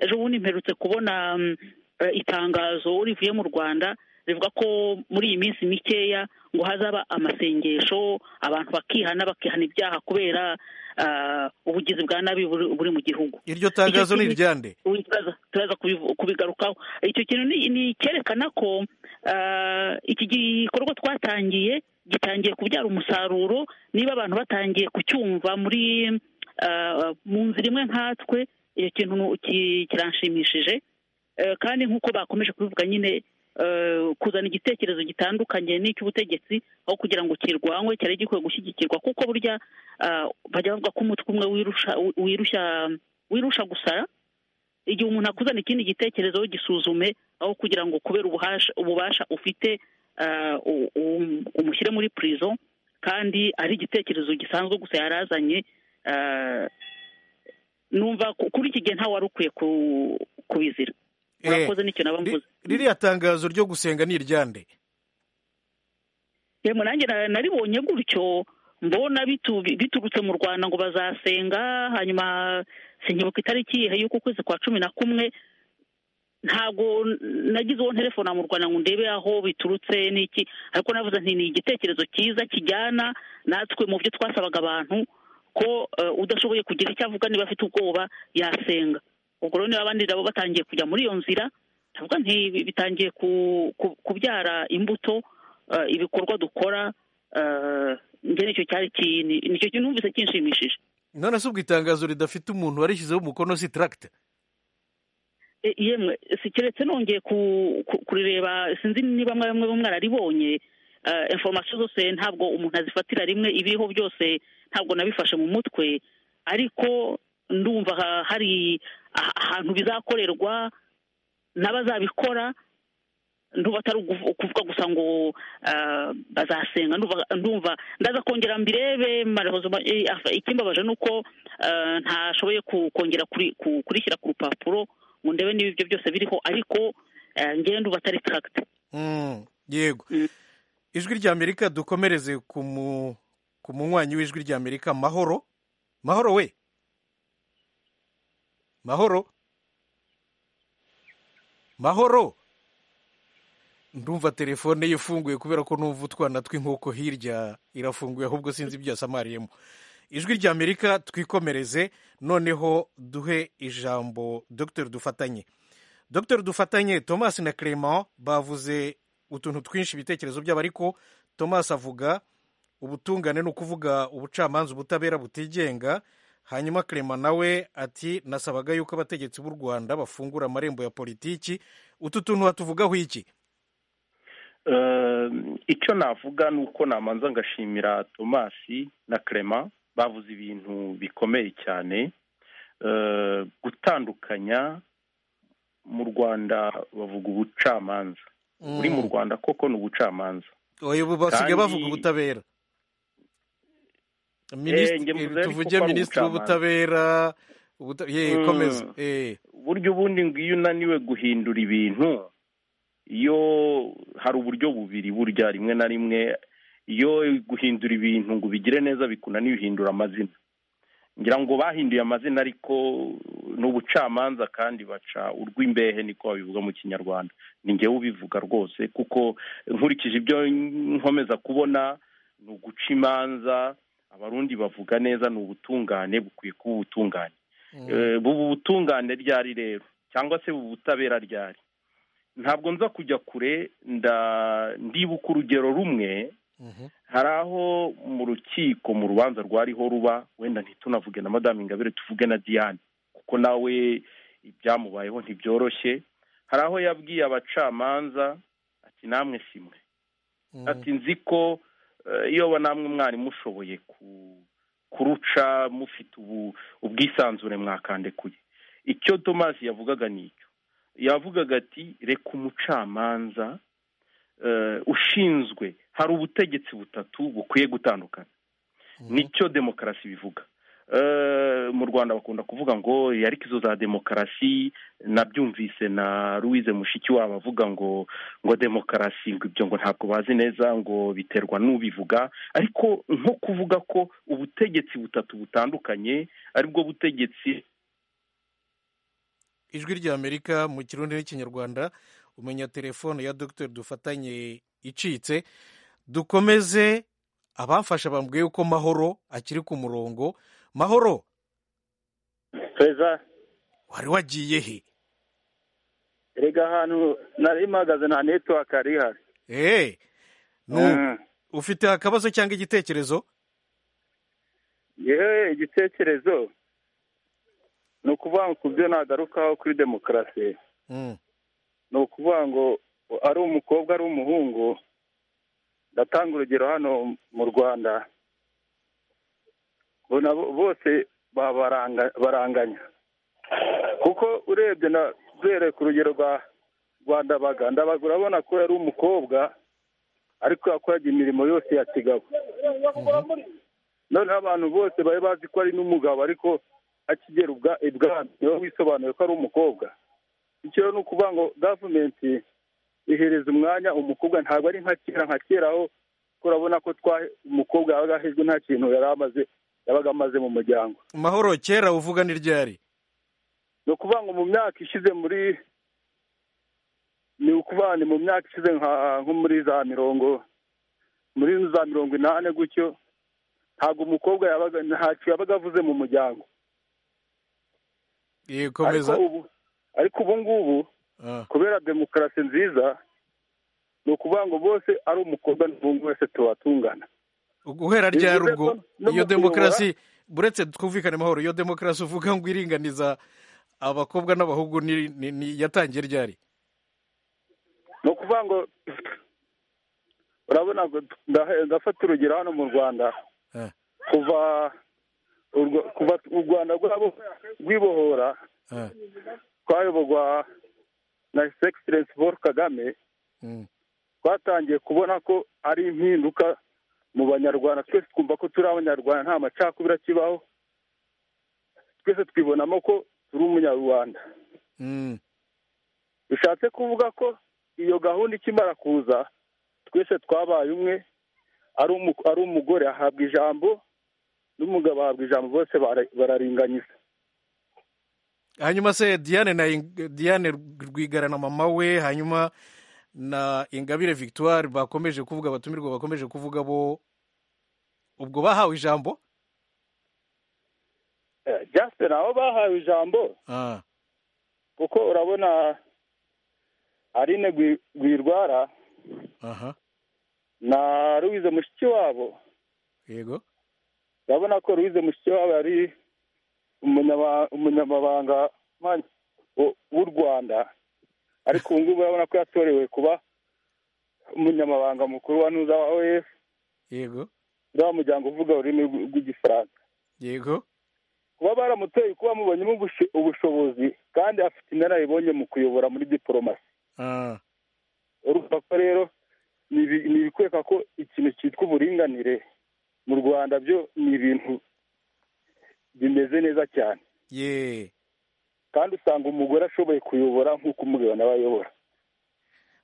ejo bundi mperutse kubona mm, eh, itangazo rivuye mu rwanda rivuga ko muri iyi minsi mikeya ngo hazaba amasengesho abantu bakihana bakihana ibyaha kubera eh, ubugizi bwa nabi buri buri mu gihugu iryo tangazo ni kintu- iryande ubu turaza turaza kubivu- kubigarukaho icyo kintu ni- ni cyerekana ko ah, iki gikorwa twatangiye gitangiye kubyara umusaruro niba abantu batangiye kucyumva muri ah, mu nzira imwe nkatwe iyo kintu ki- kiranshimishije Eh, kandi nk'uko bakomeje kubivuga nyine eh, kuzana igitekerezo gitandukanye n'icy'ubutegetsi aho kugira ngo kirwanywe cyari gikwiye gushyigikirwa kuko burya ah, bajya bavuga ko umutwe umwe wirusha wirushya wirusha gusara igihe umuntu akuzana ikindi gitekerezo gisuzume aho kugira ngo kubera ububasha, ububasha ufite ah, u- um- umushyire muri prison kandi ari igitekerezo gisanzwe gusa yari azanye numva kuri iki gihe ntawe wari ukwiye kubizira urakoze n'ikintu aba mvuze ririya tangazo ryo gusenga ni iryande yewe nanjye naribonye gutyo mbona biturutse mu rwanda ngo bazasenga hanyuma ku itariki y'uku kwezi kwa cumi na kumwe ntabwo nagize uwo nterefona mu rwanda ngo ndebe aho biturutse n'iki ariko navuze nti ni igitekerezo cyiza kijyana natwe mu byo twasabaga abantu ko udashoboye kugira icyo avuga niba afite ubwoba yasenga ubwo rero niba abandi nabo batangiye kujya muri iyo nzira ntabwo bitangiye kubyara imbuto ibikorwa dukora njye nicyo cyari kintu nicyo kintu numvise kinshimishije none se ubwo itangazo ridafite umuntu warishyizeho umukono si taragita yemwe si keretse nongeye kurireba sinzi niba mwe mwararibonye informasiyo zose ntabwo umuntu azifatira rimwe ibiriho byose ntabwo nabifashe mu mutwe ariko ndumva hari ahantu bizakorerwa n'abazabikora nduba atari ukuvuga gusa ngo bazasenga ndumva ndaza kongera mbirebe ikimbabaje ni uko ntashoboye kongera kurishyira ku rupapuro ngo ndebe niba ibyo byose biriho ariko ngende uba atari taragita yego ijwi ry'amerika dukomereze ku munywanyi w'ijwi ry'amerika mahoro mahoro we mahoro mahoro ndumva telefone ye ifunguye kubera ko numva utwana tw'inkoko hirya irafunguye ahubwo sinzi ibyo yasamariyemo ijwi ry'amerika twikomereze noneho duhe ijambo dogiteri dufatanye dogiteri dufatanye thomas na clement bavuze utuntu twinshi ibitekerezo byabo ariko thomas avuga ubutungane ni ukuvuga ubucamanza ubutabera butigenga hanyuma clement nawe ati nasabaga yuko abategetsi b'u rwanda bafungura amarembo ya politiki utu tuntu hatuvugaho iki icyo navuga ni uko namanza ngashimira thomas na clement bavuze ibintu bikomeye cyane gutandukanya mu rwanda bavuga ubucamanza uri mu rwanda koko ni ubucamanza basigaye bavuga ubutabera tuvuge minisitiri w'ubutabera komeza buryo ubundi ngo iyo unaniwe guhindura ibintu iyo hari uburyo bubiri burya rimwe na rimwe iyo guhindura ibintu ngo ubigire neza bikunaniye uhindura amazina ngira ngo bahinduye amazina ariko ni ubucamanza kandi baca urw'imbehe niko babivuga mu kinyarwanda ni ngewe ubivuga rwose kuko nkurikije ibyo nkomeza kubona ni uguca imanza abarundi bavuga neza ni ubutungane bukwiye kuba ubutungane buba ubutungane ryari rero cyangwa se buba ubutabera ryari ntabwo nza kujya kure ndibuka urugero rumwe hari aho mu rukiko mu rubanza rwariho ruba wenda ntitunavuge na madamu ingabire tuvuge na diane kuko nawe ibyamubayeho ntibyoroshye hari aho yabwiye abacamanza ati namwe simwe ati nzi ko iyo namwe mwari mushoboye kuruca mufite ubu ubwisanzure mwakandekuye icyo tomasi yavugaga ni icyo yavugaga ati reka umucamanza ushinzwe hari ubutegetsi butatu bukwiye gutandukana nicyo demokarasi bivuga mu rwanda bakunda kuvuga ngo ariko izo za demokarasi nabyumvise na louise mushikiwabo avuga ngo ngo demokarasi ngo ibyo ngo ntabwo bazi neza ngo biterwa n'ubivuga ariko nko kuvuga ko ubutegetsi butatu butandukanye aribwo butegetsi ijwi ry'amerika mu kirundi n'ikinyarwanda umenya telefone ya dogiteri dufatanye icitse dukomeze abamfasha bambwiye yuko mahoro akiri ku murongo mahoro feza wari wagiye he rega ahantu nari mpagaze nta netiwaka yari ihari eee ufite akabazo cyangwa igitekerezo yewe igitekerezo ni ukuvuga ngo ku byo nagarukaho kuri demokarasi ni ukuvuga ngo ari umukobwa ari umuhungu ndatanga urugero hano mu rwanda bose baranganya kuko urebye na duhereye ku rugero rwa rwanda baganda urabona ko yari umukobwa ariko yakoraga imirimo yose ya kigabo noneho abantu bose bari bazi ko ari n'umugabo ariko akigera ibwami niwe wisobanuye ko ari umukobwa icyo ni ukuvuga ngo gavumenti ihereza umwanya umukobwa ntabwo ari nka kera nka kera aho turabona ko umukobwa yabaga ahejwe nta kintu yari amaze yabaga amaze mu muryango mahoro kera uvuga ni ryari ni ukuvuga ngo mu myaka ishize muri ni ukuvuga ni mu myaka ishize nko muri za mirongo muri za mirongo inani gutyo ntabwo umukobwa yabaga ntacyo yabaga avuze mu muryango yikomeza ariko ubu ngubu kubera demokarasi nziza ni ukuvuga ngo bose ari umukobwa n'umuhungu wese tuba tungana guhera ryari ubwo iyo demokarasi buretse twumvikane amahoro iyo demokarasi uvuga ngo iringaniza abakobwa n'abahungu yatangiye ryari ni ukuvuga ngo urabona ndafata urugero hano mu rwanda kuva kuva u rwanda rwibohora twayoborwa na egisegiserensi paul kagame twatangiye kubona ko ari impinduka mu banyarwanda twese twumva ko turi abanyarwanda nta macakubiri akibaho twese twibonamo ko turi umunyarwanda bishatse kuvuga ko iyo gahunda ikimara kuza twese twabaye umwe ari umugore ahabwa ijambo n'umugabo ahabwa ijambo bose bararinganiza hanyuma se diane na diane rwigara na mama we hanyuma na ingabire victoire bakomeje kuvuga abatumirwa bakomeje kuvuga bo ubwo bahawe ijambo jasite nabo bahawe ijambo kuko urabona arine rwirwara na ruwize mushiki wabo yego urabona ko ruwize mushiki wabo yari umunyamabanga w'u rwanda ariko ubu ngubu urabona ko yatorewe kuba umunyamabanga mukuru wa nuza wa oef yego uriya muryango uvuga ururimi rw'igifaransa yego kuba baramuteye kuba mubonyemo ubushobozi kandi afite inararibonye mu kuyobora muri diporomasi urumva ko rero ni ibikweka ko ikintu cyitwa uburinganire mu rwanda byo ni ibintu bimeze neza cyane ye kandi usanga umugore ashoboye kuyobora nk'uko umugabo nawe ayobora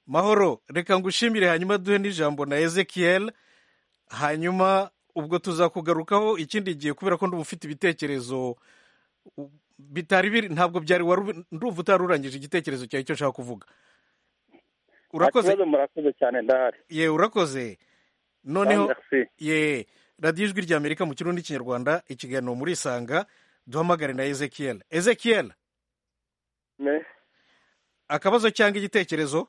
mahoro reka ngushimire hanyuma duhe n'ijambo na ezekiel hanyuma ubwo tuzakugarukaho ikindi gihe kubera ko ndumva ufite ibitekerezo bitari biri ntabwo byari ndumva utari urangije igitekerezo cyawe icyo ushaka kuvuga urakoze murakoze cyane ndahari ye urakoze noneho ye radiyo ijwi rya amerika mu kirundi n'ikinyarwanda ikiganiro muri isanga duhamagare na ezekiel ezekiel akabazo cyangwa igitekerezo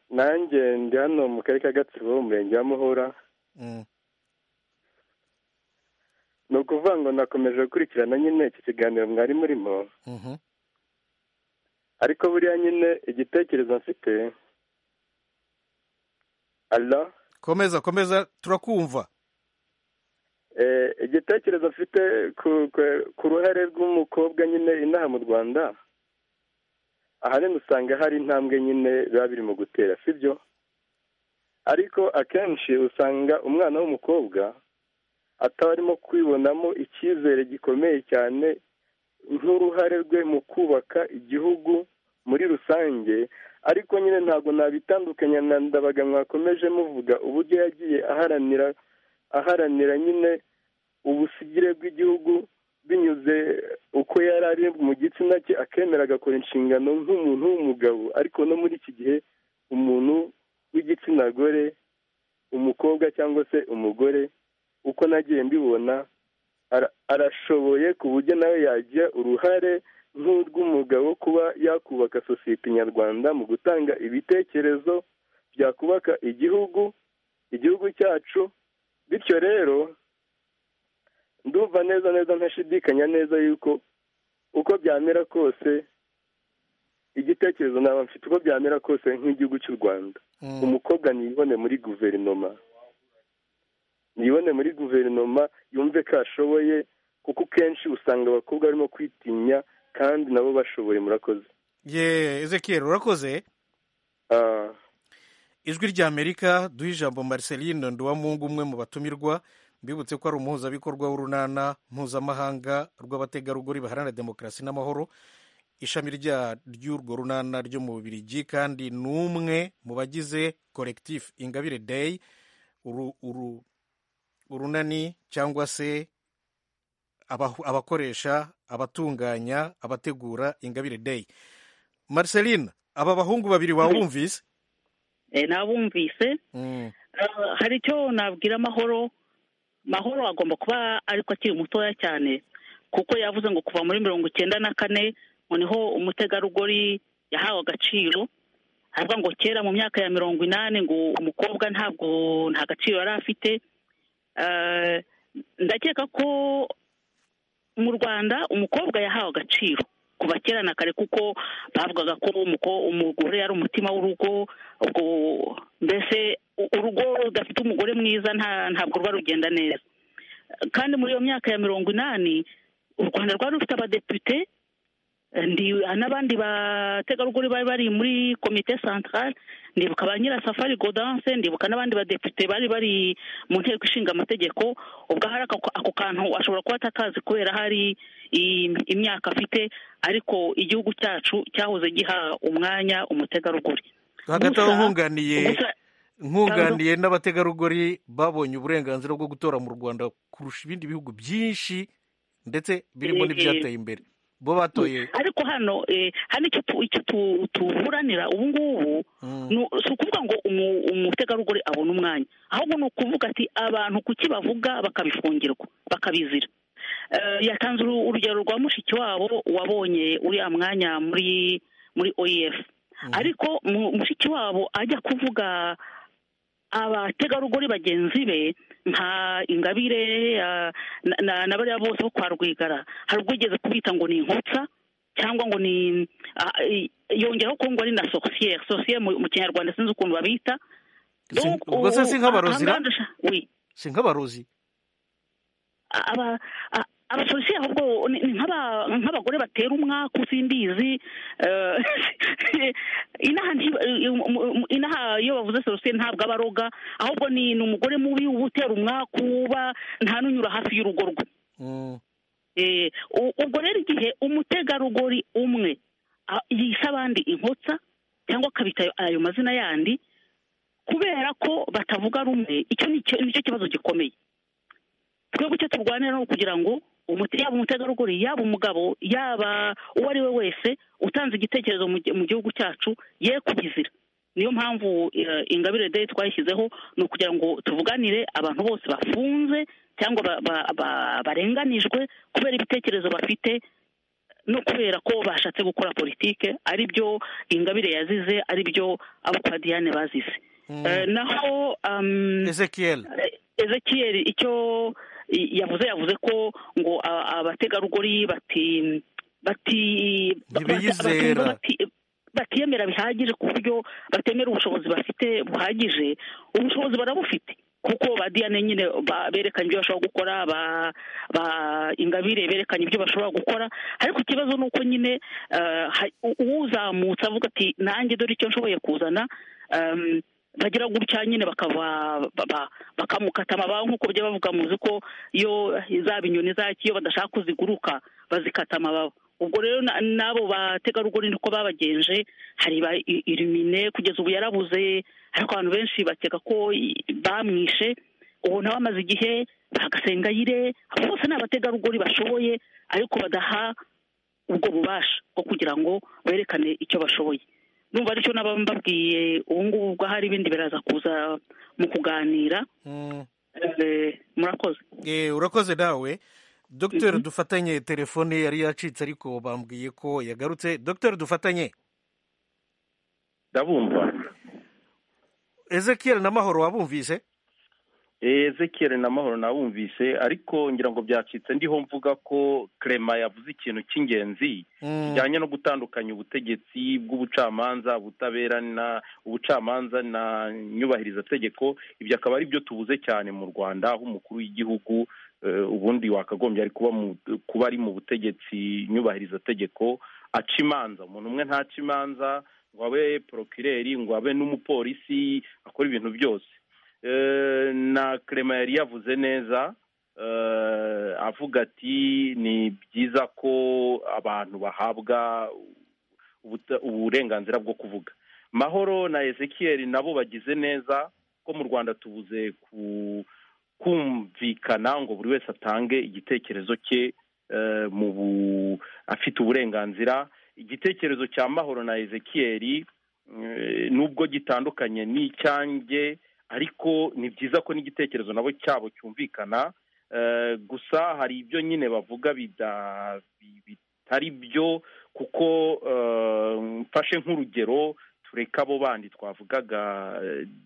nanjye ndi hano mu karere ka gatsibo umurenge wa muhura ni ukuvuga ngo nakomeje gukurikirana nyine iki kiganiro mwari murimo ariko buriya nyine igitekerezo mfite Hello? komeza komeza turakumva igitekerezo mfite ku ruhare rw'umukobwa nyine inaha mu rwanda ahanini usanga hari intambwe nyine biba biri mu gutera sibyo ariko akenshi usanga umwana w'umukobwa ataba arimo kwibonamo icyizere gikomeye cyane nk'uruhare rwe mu kubaka igihugu muri rusange ariko nyine ntabwo nabitandukanya na ndabaga mwakomeje muvuga uburyo yagiye aharanira aharanira nyine ubusigire bw'igihugu binyuze uko yari ari mu gitsina cye akemera agakora inshingano nk'umuntu w'umugabo ariko no muri iki gihe umuntu w'igitsina gore umukobwa cyangwa se umugore uko nagiye mbibona arashoboye ku buryo nawe yagira uruhare nk'urw'umugabo kuba yakubaka sosiyete nyarwanda mu gutanga ibitekerezo byakubaka igihugu igihugu cyacu bityo rero ndumva neza neza ntashidikanya neza yuko uko byamera kose igitekerezo naba mfite uko byamera kose nk'igihugu cy'u rwanda umukobwa ntiyibone muri guverinoma ntiyibone muri guverinoma yumve ko ashoboye kuko kenshi usanga abakobwa barimo kwitinya kandi nabo bashoboye murakoze ye ezekiel urakoze ijwi ry'amerika duha ijambo marceline nduwamungu umwe mu batumirwa mbibutse ko ari umuhuzabikorwa w'urunana mpuzamahanga rw'abategarugori baharanira demokarasi n'amahoro ishami ry'urwo runana ryo mu bubirigi kandi ni umwe mu bagize korekitifu ingabire deyi urunani cyangwa se abakoresha abatunganya abategura ingabire deyi marceline aba bahungu babiri wawumvise nabumvise hari icyo nabwira amahoro mahoro agomba kuba ariko akiri mutoya cyane kuko yavuze ngo kuva muri mirongo icyenda na kane noneho umutegarugori yahawe agaciro aravuga ngo kera mu myaka ya mirongo inani ngo umukobwa ntabwo nta gaciro yari afite ndakeka ko mu rwanda umukobwa yahawe agaciro kuva kera na kare kuko bavugaga ko umugore yari umutima w'urugo ubwo mbese urugo rudafite umugore mwiza ntabwo ruba rugenda neza kandi muri iyo myaka ya mirongo inani u rwanda rwari rufite abadepite n'abandi bategarugori bari bari muri komite santarare ndibuka ba nyirasafari godanse ndibuka n'abandi badepite bari bari mu nteko ishinga amategeko ubwo hari ako kantu ashobora kuba atakazi kubera hari imyaka afite ariko igihugu cyacu cyahoze giha umwanya umutegarugori hagati aho nkunganiye nkunganiye n'abategarugori babonye uburenganzira bwo gutora mu rwanda kurusha ibindi bihugu byinshi ndetse birimo n'ibyateye imbere bo batoye ariko hano hano icyo tuburanira ubu ngubu si ukuvuga ngo umutegarugori abone umwanya ahubwo ni ukuvuga ati abantu kuki bavuga bakabifungirwa bakabizira yatanze urugero rwa mushiki wabo wabonye uriya mwanya muri muri oef ariko mushiki wabo ajya kuvuga abategarugori bagenzi be nka ingabire na bariya bose bo kwa rwigara hari ubwigeze kubita ngo ni inkotsa cyangwa ngo ni yongeraho ko ngo ari na sosiyeri sosiyeri mu kinyarwanda sinzi ukuntu babita ubwo se si nk'abarozi si nk'abarozi abasosiyeri ahubwo ni nk'abagore batera umwaka usimbizi inaha iyo bavuze sorosiye ntabwo aba aroga ahubwo ni umugore mubi uba utera umwaka uba nta n'unyura hafi y'urugo rwe ubwo rero igihe umutegarugori umwe yise abandi inkotsa cyangwa akabita ayo mazina yandi kubera ko batavuga rumwe icyo nicyo kibazo gikomeye twebwe icyo turwanira ni ukugira ngo yaba umutegarugori yaba umugabo yaba uwo ari we wese utanze igitekerezo mu gihugu cyacu ye kubizira niyo mpamvu ingabire de twayishyizeho ni ukugira ngo tuvuganire abantu bose bafunze cyangwa barenganijwe kubera ibitekerezo bafite no kubera ko bashatse gukora politike ari byo ingabire yazize ari byo abo Diane bazize naho ezekiel ezekiel icyo yavuze yavuze ko ngo abategarugori bati bati batiyemera bihagije ku buryo batemera ubushobozi bafite buhagije ubushobozi barabufite kuko ba diyane nyine berekanye ibyo bashobora gukora ba ingabire berekanye ibyo bashobora gukora ariko ikibazo ni uko nyine uwuzamutse avuga ati nanjye dore icyo nshoboye kuzana bagira gutya nyine bakamukata amababa nk'uko bajya bavuga muzi ko iyo zaba inyoni zaki iyo badashaka ko ziguruka bazikata amababa ubwo rero n'abo bategarugori niko babagenje hari ba irimine kugeza ubu yarabuze ariko abantu benshi bakeka ko bamwishe ubu nawe amaze igihe bagasengayire bose ni abategarugori bashoboye ariko badaha ubwo bubasha bwo kugira ngo berekane icyo bashoboye numva aricyo naba mbabwiye ubu ngubu ubwo hari ibindi biraza kuza mu kuganira murakoze urakoze nawe dogiteri dufatanye telefone yari yacitse ariko bambwiye ko yagarutse dogiteri dufatanye ndabumva ezekiel na mahoro wabumvise ezekiel na mahoro nabumvise ariko ngira ngo byacitse ndiho mvuga ko kerema yavuze ikintu cy'ingenzi kijyanye no gutandukanya ubutegetsi bw'ubucamanza ubutabera na ubucamanza na nyubahirizategeko ibyo akaba ari byo tubuze cyane mu rwanda aho umukuru w'igihugu ubundi wakagombye ari kuba ari mu butegetsi nyubahiriza tegeko aca imanza umuntu umwe ntaca imanza ngo abe porokireri ngo abe n'umupolisi akora ibintu byose na kerema yari yavuze neza avuga ati ni byiza ko abantu bahabwa uburenganzira bwo kuvuga mahoro na ezekiel nabo bagize neza ko mu rwanda tubuze ku kumvikana ngo buri wese atange igitekerezo cye mu afite uburenganzira igitekerezo cya mahoro na ezekiel nubwo gitandukanye n'icyanjye ariko ni byiza ko n'igitekerezo nabo cyabo cyumvikana gusa hari ibyo nyine bavuga bitari byo kuko mfashe nk'urugero tureka abo bandi twavugaga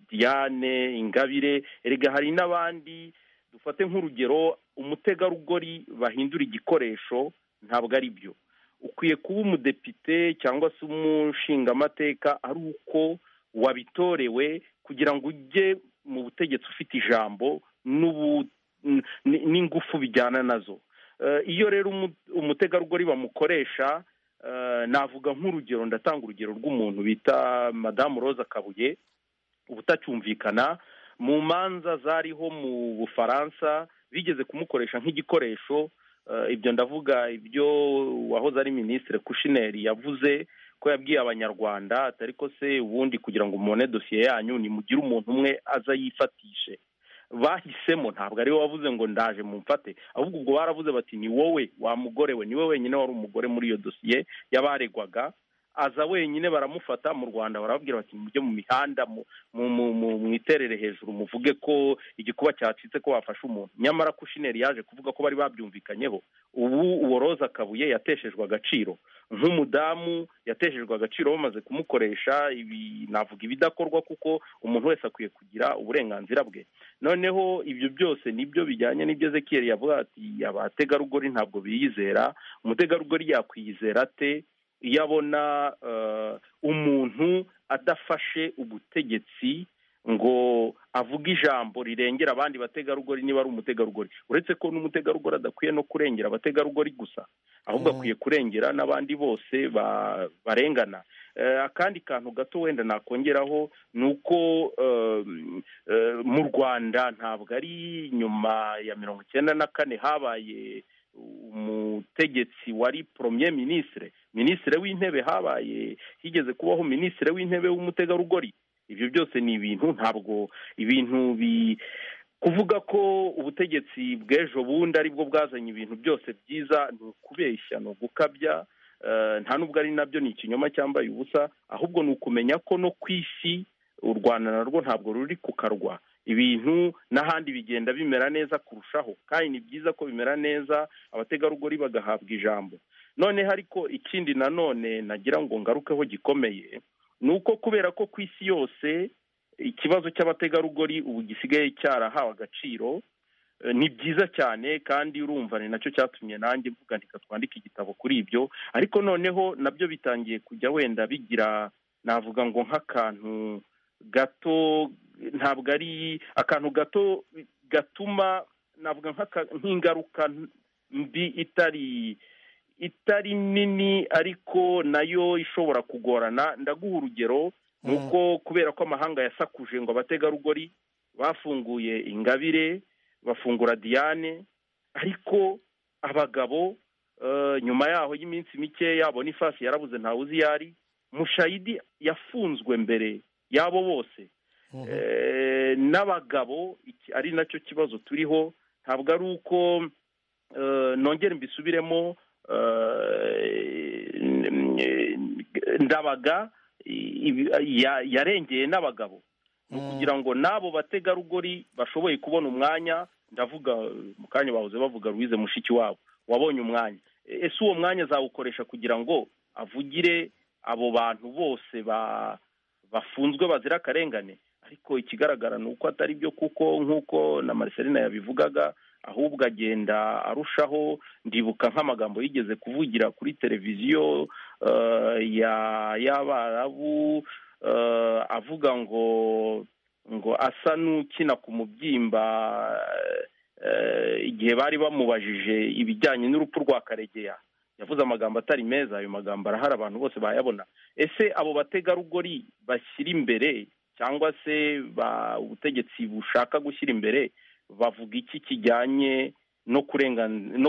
diane ingabire erega hari n'abandi dufate nk'urugero umutegarugori bahindura igikoresho ntabwo ari byo ukwiye kuba umudepite cyangwa se umushingamateka ari uko wabitorewe kugira ngo ujye mu butegetsi ufite ijambo n'ingufu bijyana nazo iyo rero umutegarugori bamukoresha navuga nk'urugero ndatanga urugero rw'umuntu bita madamu Roza kabuye ubutacyumvikana mu manza zariho mu bufaransa bigeze kumukoresha nk'igikoresho ibyo ndavuga ibyo wahoze ari minisitiri kushineri yavuze ko yabwiye abanyarwanda atari ko se ubundi kugira ngo mubone dosiye yanyu nimugire umuntu umwe aza yifatishe bahisemo ntabwo ari we wavuze ngo ndaje mumfate ahubwo ubwo baravuze bati ni wowe wa mugore we ni we wenyine wari umugore muri iyo dosiye y'abaregwaga aza wenyine baramufata mu rwanda barababwira bati mujye mu mihanda mwiterere hejuru muvuge ko igikuba cyacitse ko wafashe umuntu nyamara kushineri yaje kuvuga ko bari babyumvikanyeho ubu uwo roza kabuye yateshejwe agaciro nk'umudamu yateshejwe agaciro bamaze kumukoresha ibi navuga ibidakorwa kuko umuntu wese akwiye kugira uburenganzira bwe noneho ibyo byose nibyo bijyanye n'ibyo zekiyeri yavuga ati abategarugori ntabwo biyizera umutegarugori yakwiyizera ate iyo abona umuntu adafashe ubutegetsi ngo avuge ijambo rirengera abandi bategarugori niba ari umutegarugori uretse ko n'umutegarugori adakwiye no kurengera abategarugori gusa ahubwo akwiye kurengera n'abandi bose barengana akandi kantu gato wenda nakongeraho ni uko mu rwanda ntabwo ari nyuma ya mirongo icyenda na kane habaye umutegetsi wari poromye minisitire minisitire w'intebe habaye higeze kubaho minisitire w'intebe w'umutegarugori ibyo byose ni ibintu ntabwo ibintu bi kuvuga ko ubutegetsi bw'ejo bundi aribwo bwazanye ibintu byose byiza ni ukubeshya ni ugukabya nta nubwo ari nabyo ni ikinyoma cyambaye ubusa ahubwo ni ukumenya ko no ku isi u rwanda narwo ntabwo ruri ku karwa ibintu n'ahandi bigenda bimera neza kurushaho kandi ni byiza ko bimera neza abategarugori bagahabwa ijambo noneho ariko ikindi nanone nagira ngo ngarukeho gikomeye ni uko kubera ko ku isi yose ikibazo cy'abategarugori ubu gisigaye cyarahawe agaciro ni byiza cyane kandi urumva ni nacyo cyatumye nanjye mvuga ntika twandike igitabo kuri ibyo ariko noneho nabyo bitangiye kujya wenda bigira navuga ngo nk'akantu gato ntabwo ari akantu gato gatuma navuga nk'ingaruka mbi itari itari nini ariko nayo ishobora kugorana ndaguha urugero ni uko kubera ko amahanga yasakuje ngo abategarugori bafunguye ingabire bafungura diane ariko abagabo nyuma yaho y'iminsi mike yabona ifasi yarabuze ntawe uzi iyo ari mushayidi yafunzwe mbere y'abo bose n'abagabo ari nacyo kibazo turiho ntabwo ari uko nongera mbisubiremo ndabaga yarengeye n'abagabo ni ukugira ngo n'abo bategarugori bashoboye kubona umwanya ndavuga mu kanya bahoze bavuga ruwize mushiki wabo wabonye umwanya ese uwo mwanya azawukoresha kugira ngo avugire abo bantu bose bafunzwe bazira akarengane ariko ikigaragara ni uko atari byo kuko nk'uko na mariserina yabivugaga ahubwo agenda arushaho ndibuka nk'amagambo yigeze kuvugira kuri televiziyo y'abarabu avuga ngo ngo asa n'ukina ku mubyimba igihe bari bamubajije ibijyanye n'urupfu rwa karegeya yavuze amagambo atari meza ayo magambo arahari abantu bose bayabona ese abo bategarugori bashyira imbere cyangwa se ubutegetsi bushaka gushyira imbere bavuga iki kijyanye no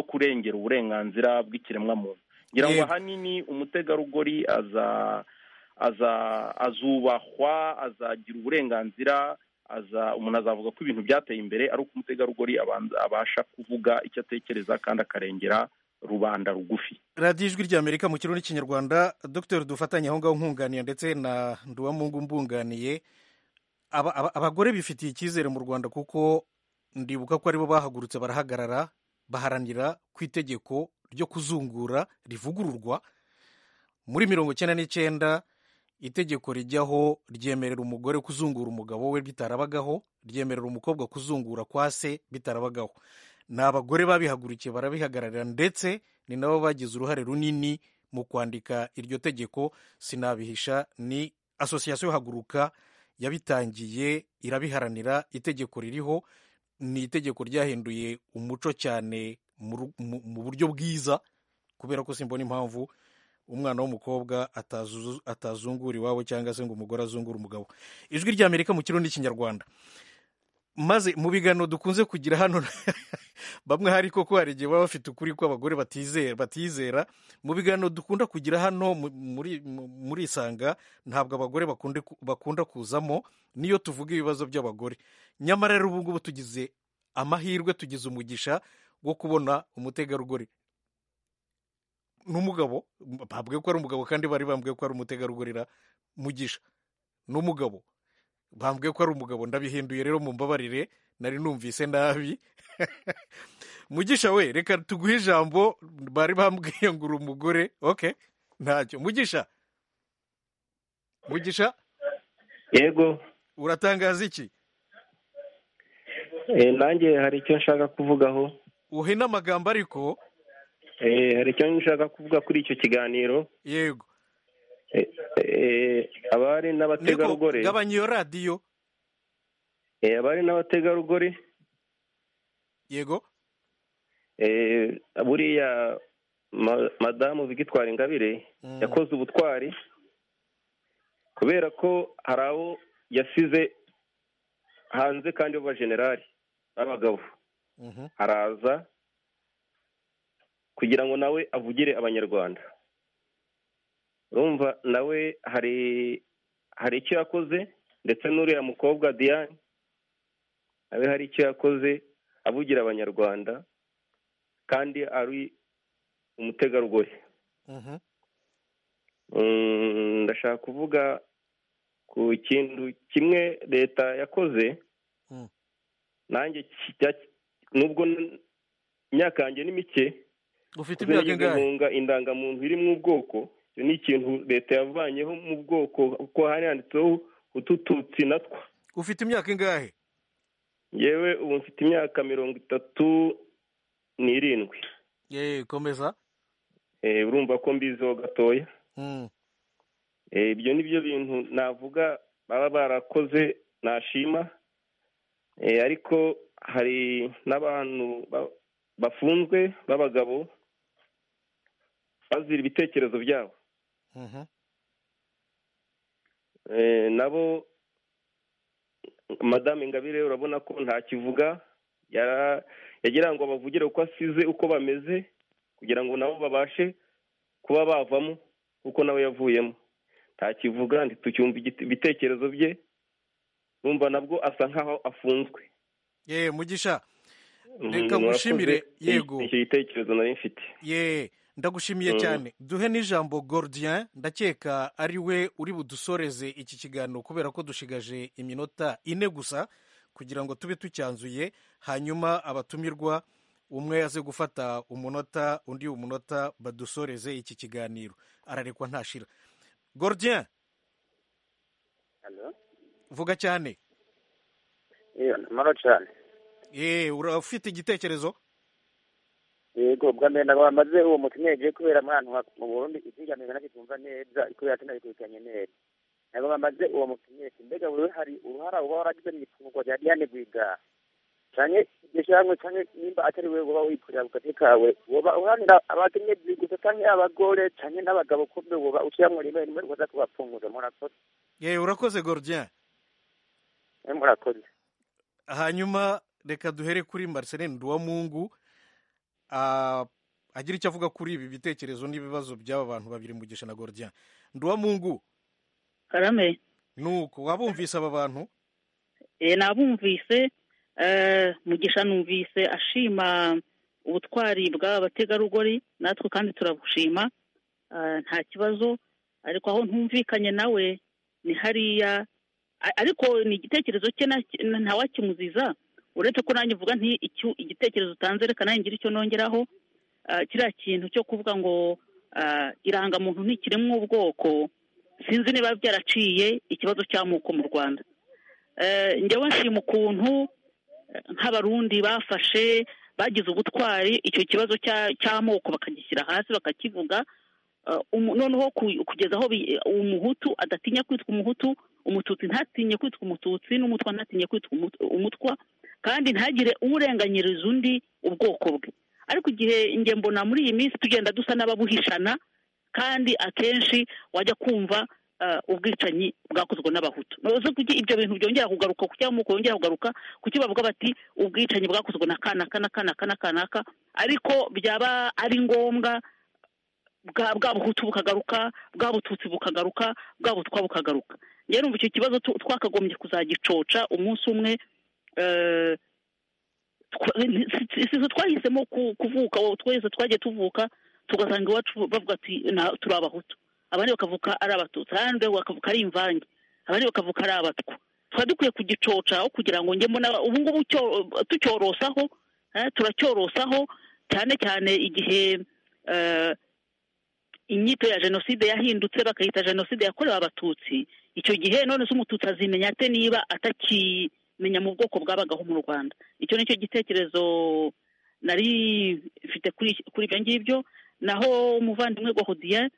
kurengera uburenganzira bw'ikiremwamuntu ngira ngo ahanini umutegarugori aza aza azubahwa azagira uburenganzira aza umuntu azavuga ko ibintu byateye imbere ari uko umutegarugori abasha kuvuga icyo atekereza kandi akarengera rubanda rugufi radiyo ijwi ry'amerika mu kirundi n'ikinyarwanda dr dufatanye aho ngaho nkunganira ndetse na nduwamungu mbunganiye abagore bifitiye icyizere mu rwanda kuko ndibuka ko aribo bahagurutse barahagarara baharanira ku itegeko ryo kuzungura rivugururwa muri mirongo icyenda n'icyenda itegeko rijyaho ryemerera umugore kuzungura umugabo we bitarabagaho ryemerera umukobwa kuzungura kwa se bitarabagaho ni abagore babihagurukiye barabihagararira ndetse ni nabo bagize uruhare runini mu kwandika iryo tegeko sinabihisha ni asosiyasiyo haguruka yabitangiye irabiharanira itegeko ririho ni itegeko ryahinduye umuco cyane mu buryo bwiza kubera ko simbona impamvu umwana w'umukobwa atazungura iwabo cyangwa se ngo umugore azungure umugabo ijwi ry'amerika mu kirundi n'ikinyarwanda maze mu biganiro dukunze kugira hano bamwe hari koko hari igihe baba bafite ukuri ko abagore batizera batizera mu biganiro dukunda kugira hano muri isanga ntabwo abagore bakunda kuzamo niyo tuvuga ibibazo by'abagore nyamara rero ubu ngubu tugize amahirwe tugize umugisha wo kubona umutegarugori n'umugabo babwiye ko ari umugabo kandi bari bambwiye ko ari umutegarugori mugisha n'umugabo bambwiye ko ari umugabo ndabihinduye rero mumbabarire nari numvise nabi mugisha we reka tuguhe ijambo bari bambwiye ngo uri umugore oke ntacyo mugisha mugisha yego uratangaza iki nanjye hari icyo nshaka kuvugaho uhe n'amagambo ariko hari icyo nshaka kuvuga kuri icyo kiganiro yego abari n'abategarugori gabanya iyo radiyo abari n'abategarugori yego buriya madamu Victoire ingabire yakoze ubutwari kubera ko hari abo yasize hanze kandi b'abajenerali b'abagabo araza kugira ngo nawe avugire abanyarwanda urumva nawe hari hari icyo yakoze ndetse n'uriya mukobwa diane nawe hari icyo yakoze avugira abanyarwanda kandi ari umutegarugori ndashaka kuvuga ku kintu kimwe leta yakoze nanjye nubwo imyaka yanjye ni mike ufite imyaka ingahe indangamuntu iri mu bwoko ni ikintu leta yavanyeho mu bwoko kuko hari handitseho utututsi natwo ufite imyaka ingahe yewe ubu mfite imyaka mirongo itatu n'irindwi yewe komeza urumva ko mbiziho gatoya ibyo ni byo bintu navuga baba barakoze nashima ariko hari n'abantu bafunzwe b'abagabo bazira ibitekerezo byabo nabo madame ingabire urabona ko ntakivuga yagira ngo bavugire uko asize uko bameze kugira ngo nabo babashe kuba bavamo kuko nawe yavuyemo ntakivuga ntitucyumva ibitekerezo bye numva nabwo asa nkaho afunzwe yewe mugisha reka gushimire yego icyo gitekerezo nari mfite yewe ndagushimiye cyane duhe n'ijambo gordian ndakeka ari we uri budusoreze iki kiganiro kubera ko dushigaje iminota ine gusa kugira ngo tube tucyanzuye hanyuma abatumirwa umwe aze gufata umunota undi umunota badusoreze iki kiganiro ararekwa ntashira gordian vuga cyane yeee urafite igitekerezo yego bwa mbere ntabwo bamaze uwo mukino yagiye kubera ahantu mu burundi izigamije nacyo twumva neza kubera ko nabikurikiranye neza ntabwo bamaze uwo mukino mbega buri hari uruhara uba waragize mu ifungwa rya diane rwigara cyane iryo shyirahamwe cyane nimba atari wowe uba wikorera ku gati kawe woba uhanira abakenyezi gusa cyangwa abagore cyane n'abagabo kumbe woba ushyiramo rimwe rimwe uza kubapfunguza murakoze yewe urakoze gordian murakoze hanyuma reka duhere kuri marceline duwamungu agira icyo avuga kuri ibi bitekerezo n'ibibazo by'aba bantu babiri mugisha na gordian duwamungu karame nuko wabumvise aba bantu nabumvise mugisha numvise ashima ubutwari bw'abategarugori natwe kandi turabushima nta kibazo ariko aho ntumvikanye nawe ni hariya ariko ni igitekerezo cye ntawakimuziza uretse ko nanjye uvuga nti igitekerezo utanze reka nanjye ngira icyo nongeraho kiriya kintu cyo kuvuga ngo irangamuntu ntikiremwa ubwoko sinzi niba byaraciye ikibazo cy'amoko mu rwanda njyewe nshima ukuntu nk'abarundi bafashe bagize ubutwari icyo kibazo cy'amoko bakagishyira hasi bakakivuga noneho kugeza aho umuhutu adatinya kwitwa umuhutu umututsi ntatinye kwitwa umututsi n'umutwa ntatinye kwitwa umutwa kandi ntagire urenganyiriza undi ubwoko bwe ariko igihe njye mbona muri iyi minsi tugenda dusa n'ababuhishana kandi akenshi wajya kumva ubwicanyi bwakozwe n'abahutu ntuzi ko ibyo bintu byongera kugaruka ku cyamoko yongera kugaruka ku cyo bavuga bati ubwicanyi bwakozwe na kanaka na kanaka na kanaka ariko byaba ari ngombwa bwa buhutu bukagaruka bwa bututsi bukagaruka bwa butwa bukagaruka njyewe numva icyo kibazo twakagombye kuzagicoca umunsi umwe si twahisemo kuvuka twese twagiye tuvuka tugasanga iwacu bavuga ati turi abahutu abandi bakavuka ari abatutsi abandi bakavuka ari imvange abandi bakavuka ari abatwa tukaba dukwiye kugicoca aho kugira ngo njye mbona ubu ngubu tucyorosaho turacyorosaho cyane cyane igihe inyito ya jenoside yahindutse bakayita jenoside yakorewe abatutsi icyo gihe none se umututsi azimenya ate niba atakimenya mu bwoko bwabagaho mu rwanda icyo nicyo gitekerezo nari mfite kuri ibyo ngibyo naho umuvandimwe gahodiye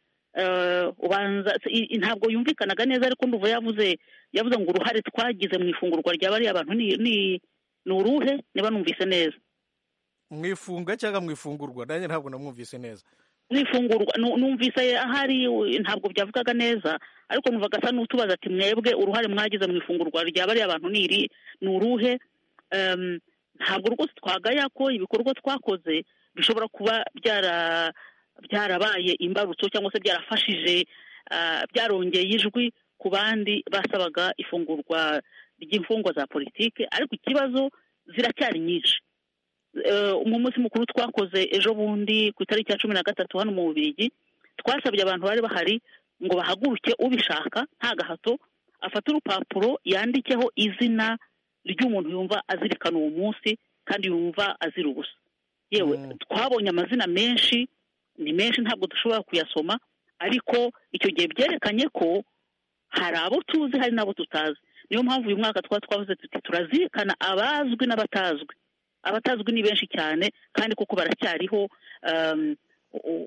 ubanza ntabwo yumvikanaga neza ariko nduva yavuze yavuze ngo uruhare twagize mu ifungurwa rya bariya bantu ni uruhe niba numvise neza mu ifunga cyangwa mu ifungurwa nanjye ntabwo namwumvise neza mu ifungurwa numvise ahari ntabwo byavugaga neza ariko numvaga asa n'utubaza ati mwebwe uruhare mwagize mu ifungurwa rya bariya bantu ni iri ni uruhe ntabwo rwose twagaya ko ibikorwa twakoze bishobora kuba byara byarabaye imbarutso cyangwa se byarafashije byarongeye ijwi ku bandi basabaga ifungurwa ry'imfungwa za politiki ariko ikibazo ziracyari nyinshi mu munsi mukuru twakoze ejo bundi ku itariki ya cumi na gatatu hano mu bubirigi twasabye abantu bari bahari ngo bahaguruke ubishaka nta gahato afate urupapuro yandikeho izina ry'umuntu yumva azirikana uwo munsi kandi yumva azira ubusa yewe twabonye amazina menshi ni menshi ntabwo dushobora kuyasoma ariko icyo gihe byerekanye ko hari abo tuzi hari n'abo tutazi niyo mpamvu uyu mwaka twaba twavuze tuti turazirikana abazwi n'abatazwi abatazwi ni benshi cyane kandi kuko baracyariho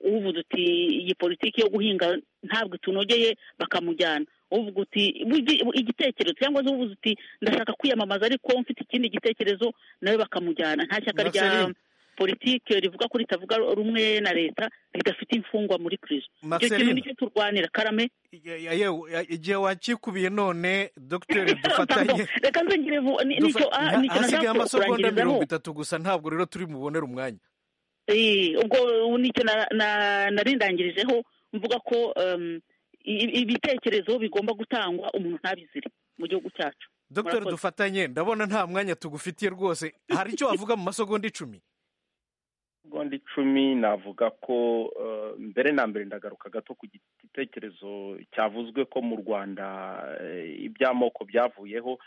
uvuga uti iyi politiki yo guhinga ntabwo itunogeye bakamujyana uvuga uti igitekerezo cyangwa se uvuga uti ndashaka kwiyamamaza ariko mfite ikindi gitekerezo nawe bakamujyana nta shyaka rya politiki rivuga ko ritavuga rumwe na leta ridafite imfungwa muri kirisito icyo kintu nicyo turwanira karame igihe wakikubiye none dogiteri dufatanye reka nzengere hasigaye amasogonda mirongo itatu gusa ntabwo rero turi bubonere umwanya ubwo nicyo narindangirijeho mvuga ko ibitekerezo bigomba gutangwa umuntu ntabizire mu gihugu cyacu dogiteri dufatanye ndabona nta mwanya tugufitiye rwose hari icyo wavuga mu masogonda icumi segonda icumi navuga ko mbere na mbere ndagaruka gato ku gitekerezo cyavuzwe ko mu rwanda iby'amoko byavuyeho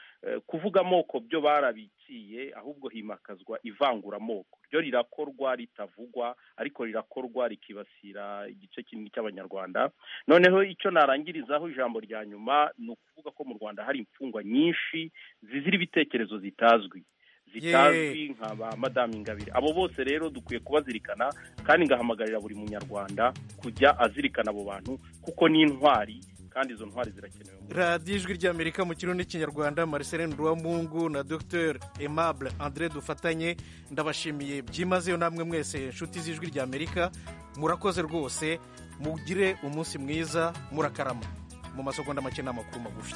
kuvuga amoko byo barabiciye ahubwo himakazwa ivanguramoko ryo rirakorwa ritavugwa ariko rirakorwa rikibasira igice kinini cy'abanyarwanda noneho icyo narangirizaho ijambo rya nyuma ni ukuvuga ko mu rwanda hari imfungwa nyinshi zizira ibitekerezo zitazwi zitazwi nka ba madamu ingabire abo bose rero dukwiye kubazirikana kandi ngahamagarira buri munyarwanda kujya azirikana abo bantu kuko ni intwari kandi izo ntwari zirakenewe radiyo ijwi ry'amerika mu kirundi n'ikinyarwanda mariceline ruwamungu na dr aimable andré dufatanye ndabashimiye byimazeyo namwe mwese inshuti z'ijwi ry'amerika murakoze rwose mugire umunsi mwiza murakarama mu masogonda make n'amakuru magufi